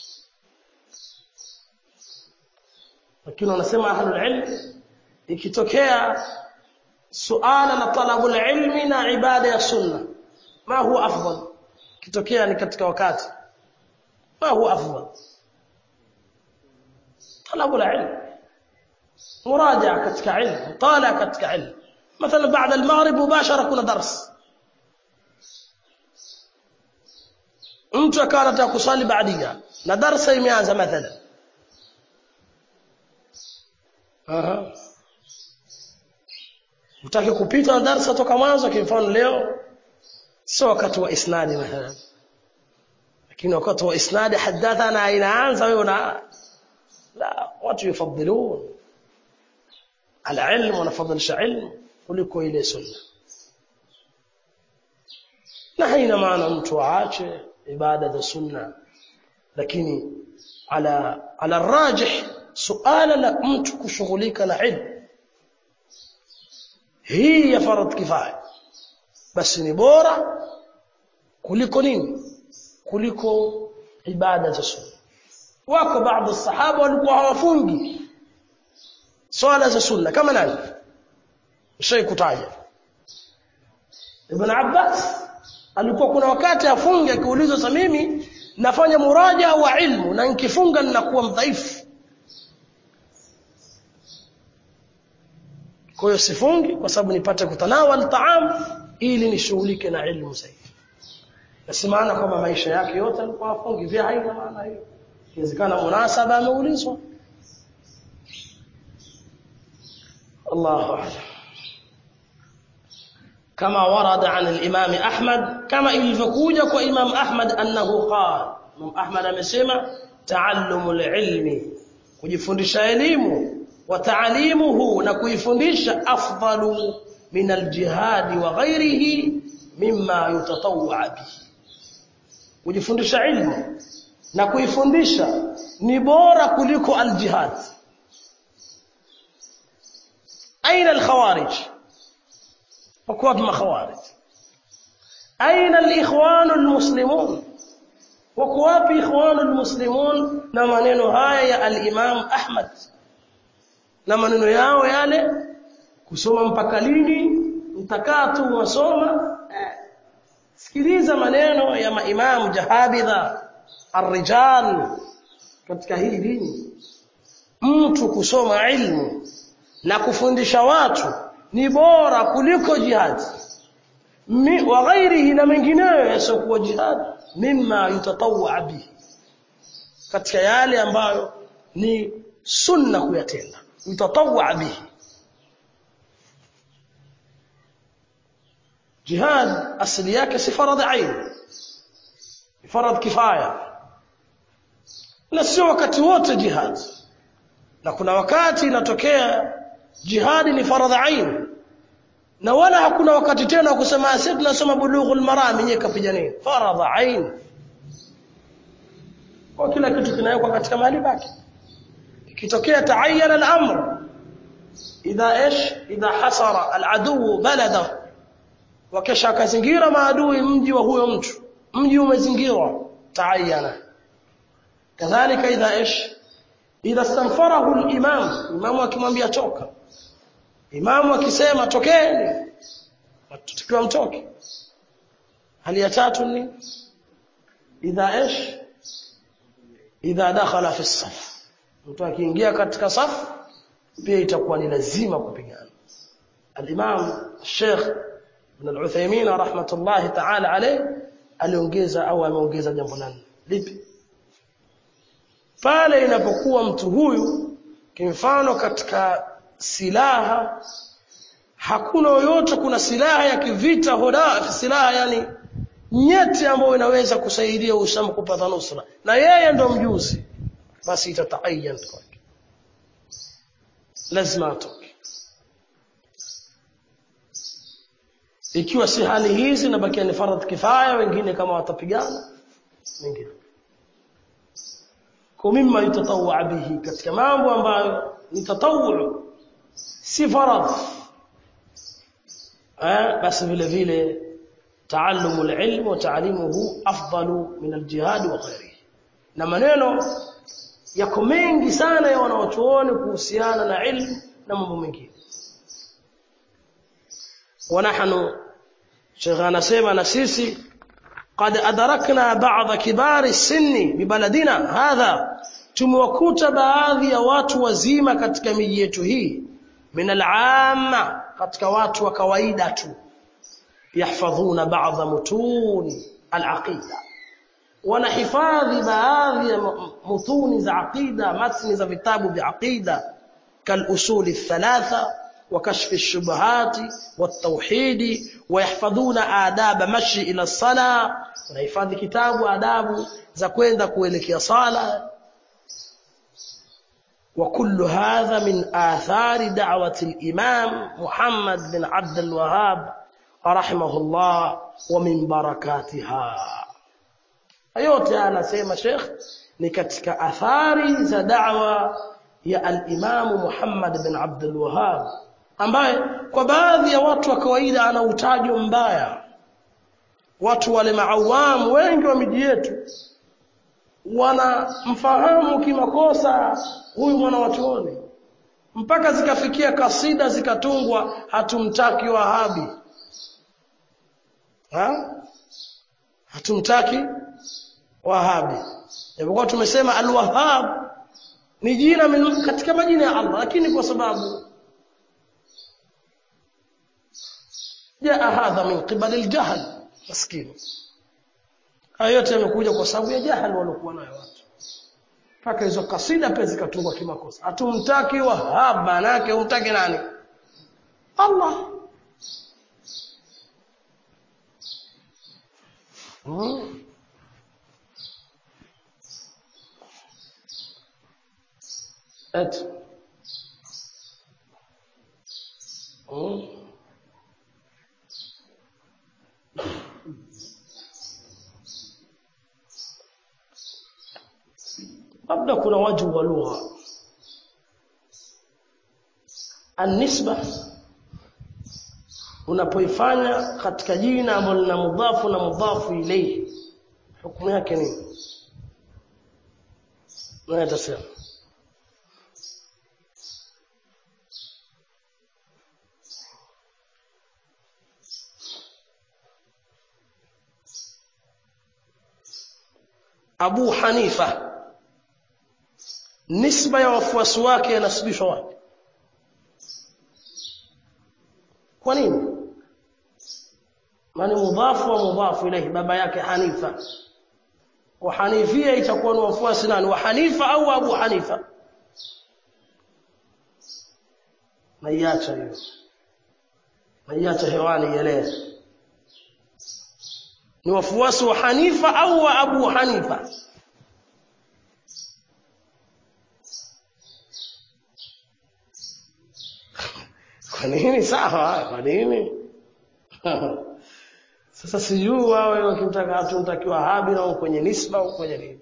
lakini wanasema ahlul ilm ikitokea suala la talabul ilmi na ibada ya sunna ma huwa afdal kitokea ni katika wakati ma huwa afdal talabul ilm مراجعه katika علم مطالعه katika علم مثلا بعد المغرب مباشره kuna dars mtu akawa anataka kusali baadia na darasa imeanza mathalan aha utaki kupita na darasa toka mwanzo kwa mfano leo sio wakati wa isnadi mathalan lakini wakati wa isnadi hadathana inaanza wewe una la watu yufadhilun العلم ونفضلش علم kuliko ile sunna na haina maana mtu aache ibada za sunna lakini ala ala rajih suala la mtu kushughulika na ilmu hii ya faradh kifaya basi ni bora kuliko nini kuliko ibada za sunna wako baadhi sahaba walikuwa hawafungi swala za sunna kama nani shay kutaja Ibn Abbas alikuwa kuna wakati afunge akiulizwa sa mimi nafanya muraja wa ilmu na nikifunga ninakuwa mdhaifu kwa hiyo sifungi kwa sababu nipate kutanawal taam ili nishughulike na ilmu zaidi na si maana kwamba maisha yake yote alikuwa afungi vya haina maana hiyo inawezekana munasaba ameulizwa الله أعلم كما ورد عن الإمام أحمد كما إلفكوجة وإمام أحمد أنه قال إمام أحمد أمسيما تعلم العلم kujifundisha elimu wa taalimuhu na kuifundisha afdalu min aljihadi wa ghairihi mimma yutatawwa bihi kujifundisha ilmu na kuifundisha ni bora kuliko aljihad أين الخوارج وكواب ما خوارج أين الإخوان المسلمون وكواب إخوان المسلمون نمانين هاي الإمام أحمد نمانين ياو يالي kusoma mpaka lini mtakaa tu wasoma sikiliza maneno ya maimamu jahabidha arrijal katika hii dini mtu kusoma ilmu na kufundisha watu ni bora kuliko jihad wa ghairihi na mengineyo yasiokuwa jihad mimma yutatawwa bihi katika yale ambayo ni sunna kuyatenda yutatawwa bihi jihad asili yake si faradhi ain ni faradhi kifaya na sio wakati wote jihad na kuna wakati inatokea jihadi ni faradhi ain na wala hakuna wakati tena kusema sisi tunasoma bulughul maram yenyewe kapigania faradhi ain kwa kila kitu kinawekwa katika mahali pake ikitokea taayana al-amr idha ish idha hasara al-adu balada wakesha kazingira maadui mji wa huyo mtu mji umezingirwa taayana kadhalika idha ish idha stanfarahu al-imam imamu akimwambia toka imamu akisema tokeni tutakiwa mtoke hali ya tatu ni idha ish idha dakhala fi saf mtu akiingia katika safu pia itakuwa ni lazima kupigana al-imam Sheikh Ibn al-Uthaymeen rahmatullahi ta'ala alayh aliongeza au ameongeza jambo nani lipi pale inapokuwa mtu huyu kimfano katika silaha hakuna yoyote kuna silaha ya kivita hoda silaha yani nyeti ambayo inaweza kusaidia Uislamu kupata nusra na yeye ndo mjuzi basi itataayan kwake lazima atoke ikiwa si hali hizi nabakia ni faradhi kifaya wengine kama watapigana wengine kwa mimma yutatawwa bihi katika mambo ambayo ni tatawwu si faradhi eh basi vile vile taallumu alilm wa taalimuhu afdalu min aljihad wa ghairihi na maneno yako mengi sana ya wanaochuoni kuhusiana na ilmu na mambo mengine ونحن شيخ anasema na sisi قد أدركنا بعض كبار السن ببلدنا هذا tumewakuta baadhi ya watu wazima katika miji yetu hii min al'amma katika watu wa kawaida tu yahfadhuna ba'dha mutun al-aqida wanahifadhi baadhi ya mutuni za aqida matni za vitabu vya aqida kal usuli thalatha وكشف الشبهات والتوحيد ويحفظون آداب مشي إلى الصلاة ونحفظ كتاب آداب za kwenda kuelekea sala وكل هذا من آثار دعوة الإمام محمد بن عبد الوهاب رحمه الله ومن بركاتها yote anasema Sheikh ni katika athari za da'wa ya al-Imam Muhammad bin Abdul Wahhab ambaye kwa baadhi ya watu wa kawaida ana utajo mbaya watu wale maawamu wengi wa miji yetu wanamfahamu kimakosa huyu mwana watuoni mpaka zikafikia kasida zikatungwa hatumtaki wahabi ha? hatumtaki wahabi japokuwa tumesema alwahab ni jina min, katika majina ya Allah lakini kwa sababu jaa hadha min qibali aljahl maskini haya yote yamekuja kwa sababu ya jahal waliokuwa nayo watu mpaka hizo kasida pia zikatungwa kimakosa hatumtaki wahab manake umtaki nani Allah hmm. eti hmm. labda kuna waju wa lugha anisba unapoifanya katika jina ambalo lina mudhafu na mudhafu ilayhi hukumu yake nini nani atasema Abu Hanifa nisba ya wafuasi wake yanasibishwa wapi kwa nini maana mudhafu wa mudhafu ilayhi baba yake Hanifa wa Hanifia itakuwa ni wafuasi nani wa Hanifa au Abu Hanifa naiacha hiyo naiacha hewani yale ni wafuasi wa Hanifa au wa Abu Hanifa kwa nini sawa kwa nini sasa sijui wawe wakimtaka hatumtakiwa habi na kwenye nisba au kwenye nini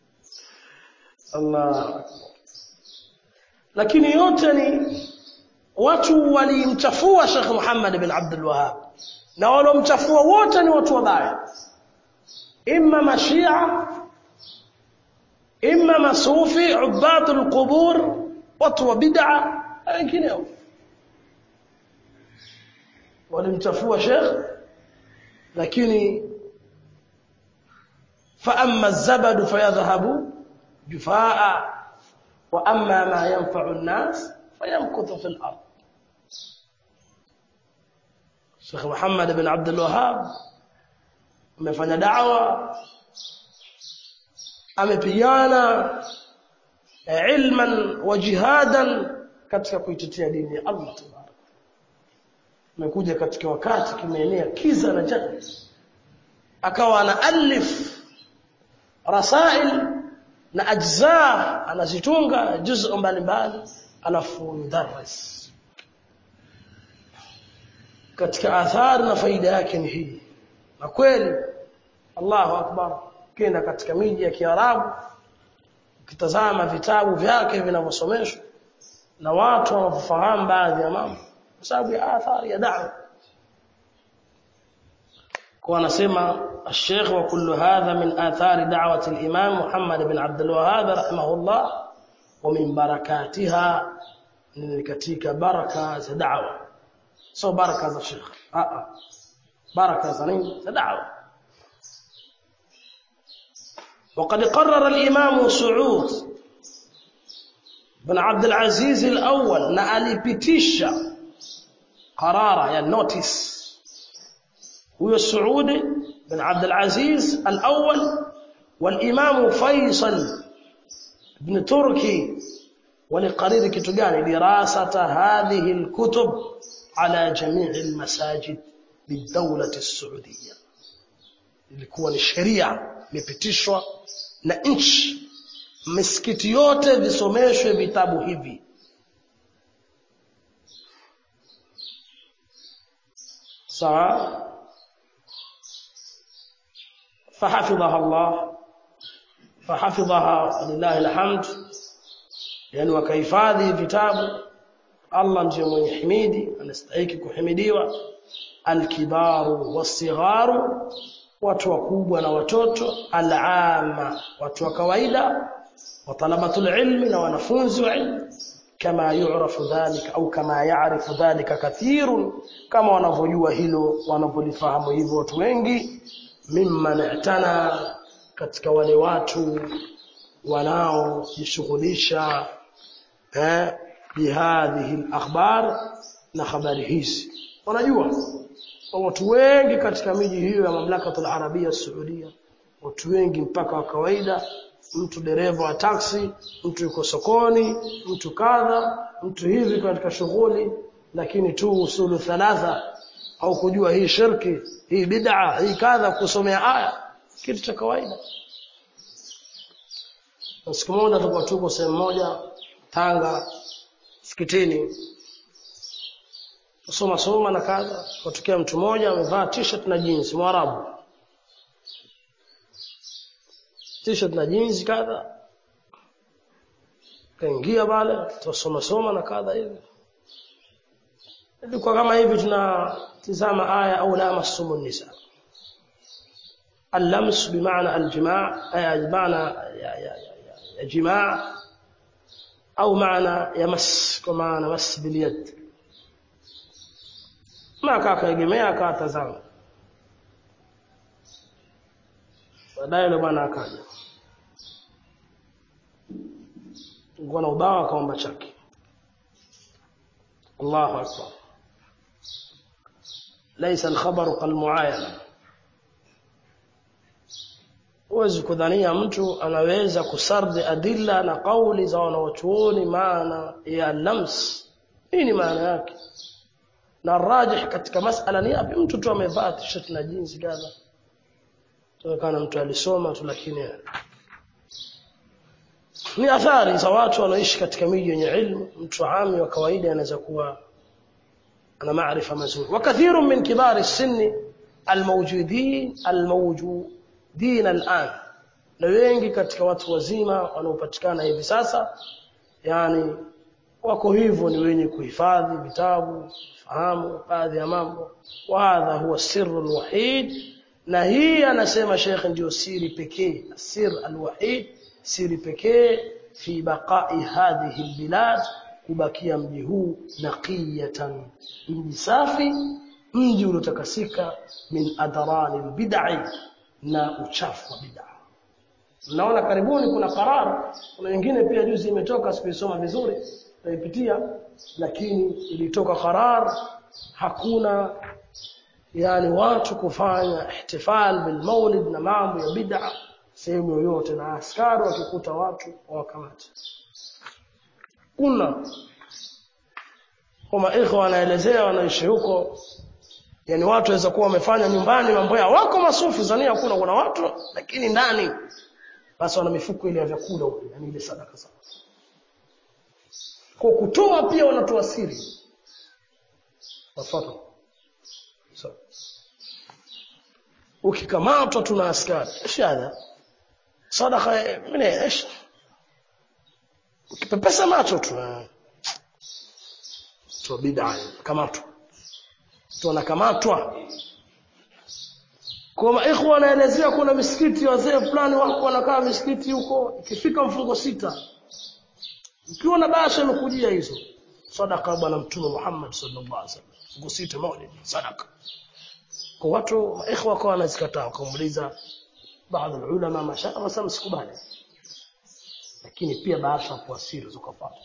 Allah lakini yote ni watu walimchafua Sheikh Muhammad bin Abdul Wahhab na walomchafua wote ni watu wabaya imma mashia imma masufi ubadul qubur watu wa bid'a wengineo walimchafua Sheikh lakini fa amma az-zabadu fayadhhabu jufaa wa amma ma yanfa'u an-nas fayamkuthu fil ard Sheikh Muhammad bin Abdul Wahhab amefanya da'wa amepigana ilman wa jihadan katika kuitetea dini ya Allah tabaraka amekuja katika wakati kimeenea kiza na jahil akawa anaalif rasail na ajza anazitunga juzu mbalimbali alafu mudarris katika athari na faida yake ni hii na kweli Allahu akbar kenda katika miji ya Kiarabu ukitazama vitabu vyake vinavyosomeshwa na watu wanaofahamu baadhi ya mambo kwa sababu ya athari ya da'wa kwa anasema الشيخ وكل هذا من آثار دعوة الإمام محمد بن عبد الوهاب رحمه الله ومن بركاتها من كتيك بركة دعوة سو بركة الشيخ آه آه. بركة زنين دعوة وقد قرر الإمام سعود بن عبد العزيز الأول نألي بتيشا قرارة يعني نوتيس هو السعود بن عبد العزيز الأول والإمام فيصل بن تركي walikariri kitu gani dirasata hadhihi alkutub ala jamii almasajid bidawlati saudia ilikuwa ni sheria imepitishwa na nchi misikiti yote visomeshwe vitabu hivi sawa فحفظها الله فحفظها لله الحمد yani wakahifadhi vitabu Allah ndiye mwenye himidi anastahili kuhimidiwa alkibaru wasigharu watu wakubwa na watoto alama watu wa kawaida wa talabatul ilmi na wanafunzi wa ilmu kama yu'rafu dhalika au kama ya'rifu dhalika kathirun kama wanavyojua hilo wanavyolifahamu hivyo watu wengi mimman i'tana katika wale watu wanaojishughulisha eh bihadhihi al-akhbar na habari hizi wanajua watu wengi katika miji hiyo ya mamlaka al-arabia saudia watu wengi mpaka wa kawaida mtu dereva wa taksi mtu yuko sokoni mtu kadha mtu hivi katika shughuli lakini tu usulu thalatha au kujua hii shirki hii bid'a hii kadha kusomea aya kitu cha kawaida siku moja tulikuwa tuko sehemu moja Tanga msikitini kusoma soma na kadha kutokea mtu mmoja amevaa t-shirt na jeans mwarabu t-shirt na jeans kadha kaingia pale tusoma soma na kadha hivi ilikuwa kama hivi tunatizama aya au la masumun nisa اللمس بمعنى الجماع أي بمعنى يا يا يا يا جماع أو معنى يمس كمعنى مس باليد ما كاكا يجمع كاتزام baadaye yule bwana akaja alikuwa na ubao akaomba chaki Allahu akbar laysa al-khabaru kal-muayana huwezi kudhania mtu anaweza kusardi adilla na kauli za wanaochuoni maana ya lams nini maana yake na rajih katika masala ni yapi mtu tu amevaa t-shirt na jeans kadha tunaonekana mtu alisoma tu lakini ni athari za watu wanaoishi katika miji yenye ilmu mtu ami wa kawaida anaweza kuwa ana maarifa mazuri wakathiru min kibari sinni almawjudin almawjudin al'an na wengi katika watu wazima wanaopatikana hivi sasa yani wako hivyo ni wenye kuhifadhi vitabu fahamu baadhi ya mambo wa hadha huwa sirru alwahid na hii anasema Sheikh ndio siri pekee sir alwahid siri pekee fi baqa'i hadhihi albilad kubakia mji huu naqiyatan mji safi mji uliotakasika min adrani albid'i na uchafu wa bid'a Mnaona karibuni kuna qarar kuna wengine pia juzi imetoka sikuisoma vizuri naipitia lakini ilitoka qarar hakuna yani watu kufanya ihtifal bil maulid na mambo ya bid'a sehemu yoyote na askari wakikuta watu wakamata kuna kama ikhwa wanaelezea wanaishi huko yani watu waweza kuwa wamefanya nyumbani mambo yao wako masufu zania kuna kuna watu lakini ndani basi wana mifuko ile ya vyakula huko yani ile sadaka zao kwa kutoa pia wanatoa siri wafuata so. ukikamatwa tuna askari shada sadaka mimi ايش ukipepesa macho tu tu bid'a kamatwa tunakamatwa kwa ikhwa wanaelezea kuna misikiti wazee fulani wako wanakaa misikiti huko ikifika mfungo sita ukiwa na basha imekujia hizo sadaka bwana mtume Muhammad sallallahu alaihi wasallam mfungo sita maulid sadaka kwa watu ikhwa kwa wanazikataa kumuuliza baadhi ya ulama mashaa wasema sikubali lakini pia basha kwa siri zikapata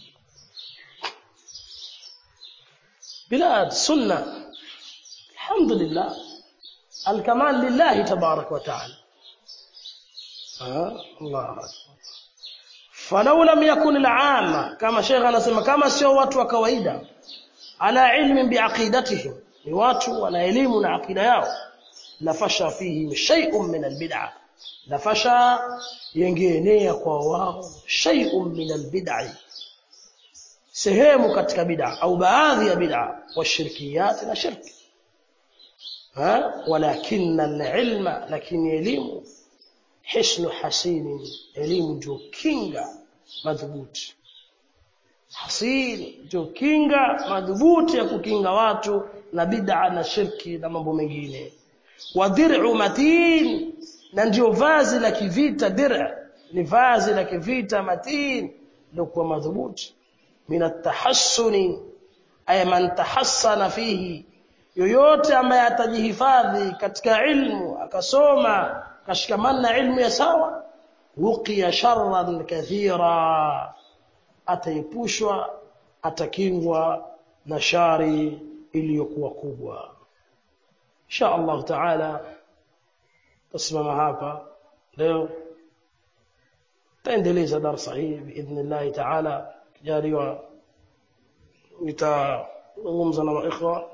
بلاد سنة الحمد لله الكمال لله تبارك وتعالى آه الله أكبر ف falau lam yakun al-amma kama sheikh anasema kama sio watu wa kawaida ala ilmin biaqidatihim ni watu wana elimu na akida yao lafasha fihi shay'un min albid'a lafasha yengeenea kwa wao shay'un min albid'i sehemu katika bid'a au baadhi ya bid'a washirkiyat na shirki ha walakin alilma lakini elimu hisnu hasini elimu ndio kinga madhubuti hasini ndio kinga madhubuti ya kukinga watu na bid'a na shirki na mambo mengine wa dir'u matin na ndio vazi la kivita dir'a ni vazi la kivita matin ndio kwa madhubuti min at-tahassuni ay man tahassana fihi yoyote ambaye atajihifadhi katika ilmu akasoma kashikamana na ilmu ya sawa wuqiya sharran kathira ataepushwa atakingwa na shari iliyokuwa kubwa insha Allah taala tasimama hapa leo taendeleza darasa hii biidhnillah taala kijaliwa nitazungumza na maikhwa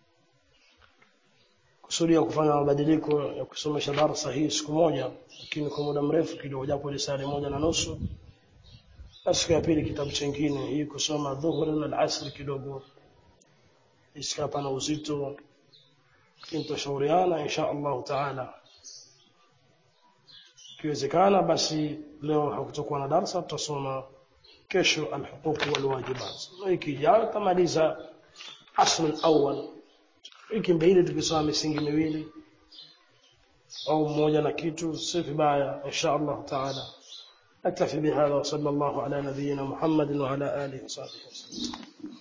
kusudia kufanya mabadiliko ya kusomesha darasa hii siku moja lakini kwa muda mrefu kidogo japo ile saa moja na nusu na siku ya pili kitabu chingine hii kusoma dhuhuri na asri kidogo isikapa na uzito kintashauriana insha Allah taala kiwezekana basi leo hakutakuwa na darasa tutasoma kesho alhuquq walwajibat wiki ijayo tamaliza asl alawwal wiki mbili tukisoma misingi miwili au mmoja na kitu si vibaya insha Allah taala نكتفي بهذا وصلى الله على نبينا محمد وعلى آله وصحبه وسلم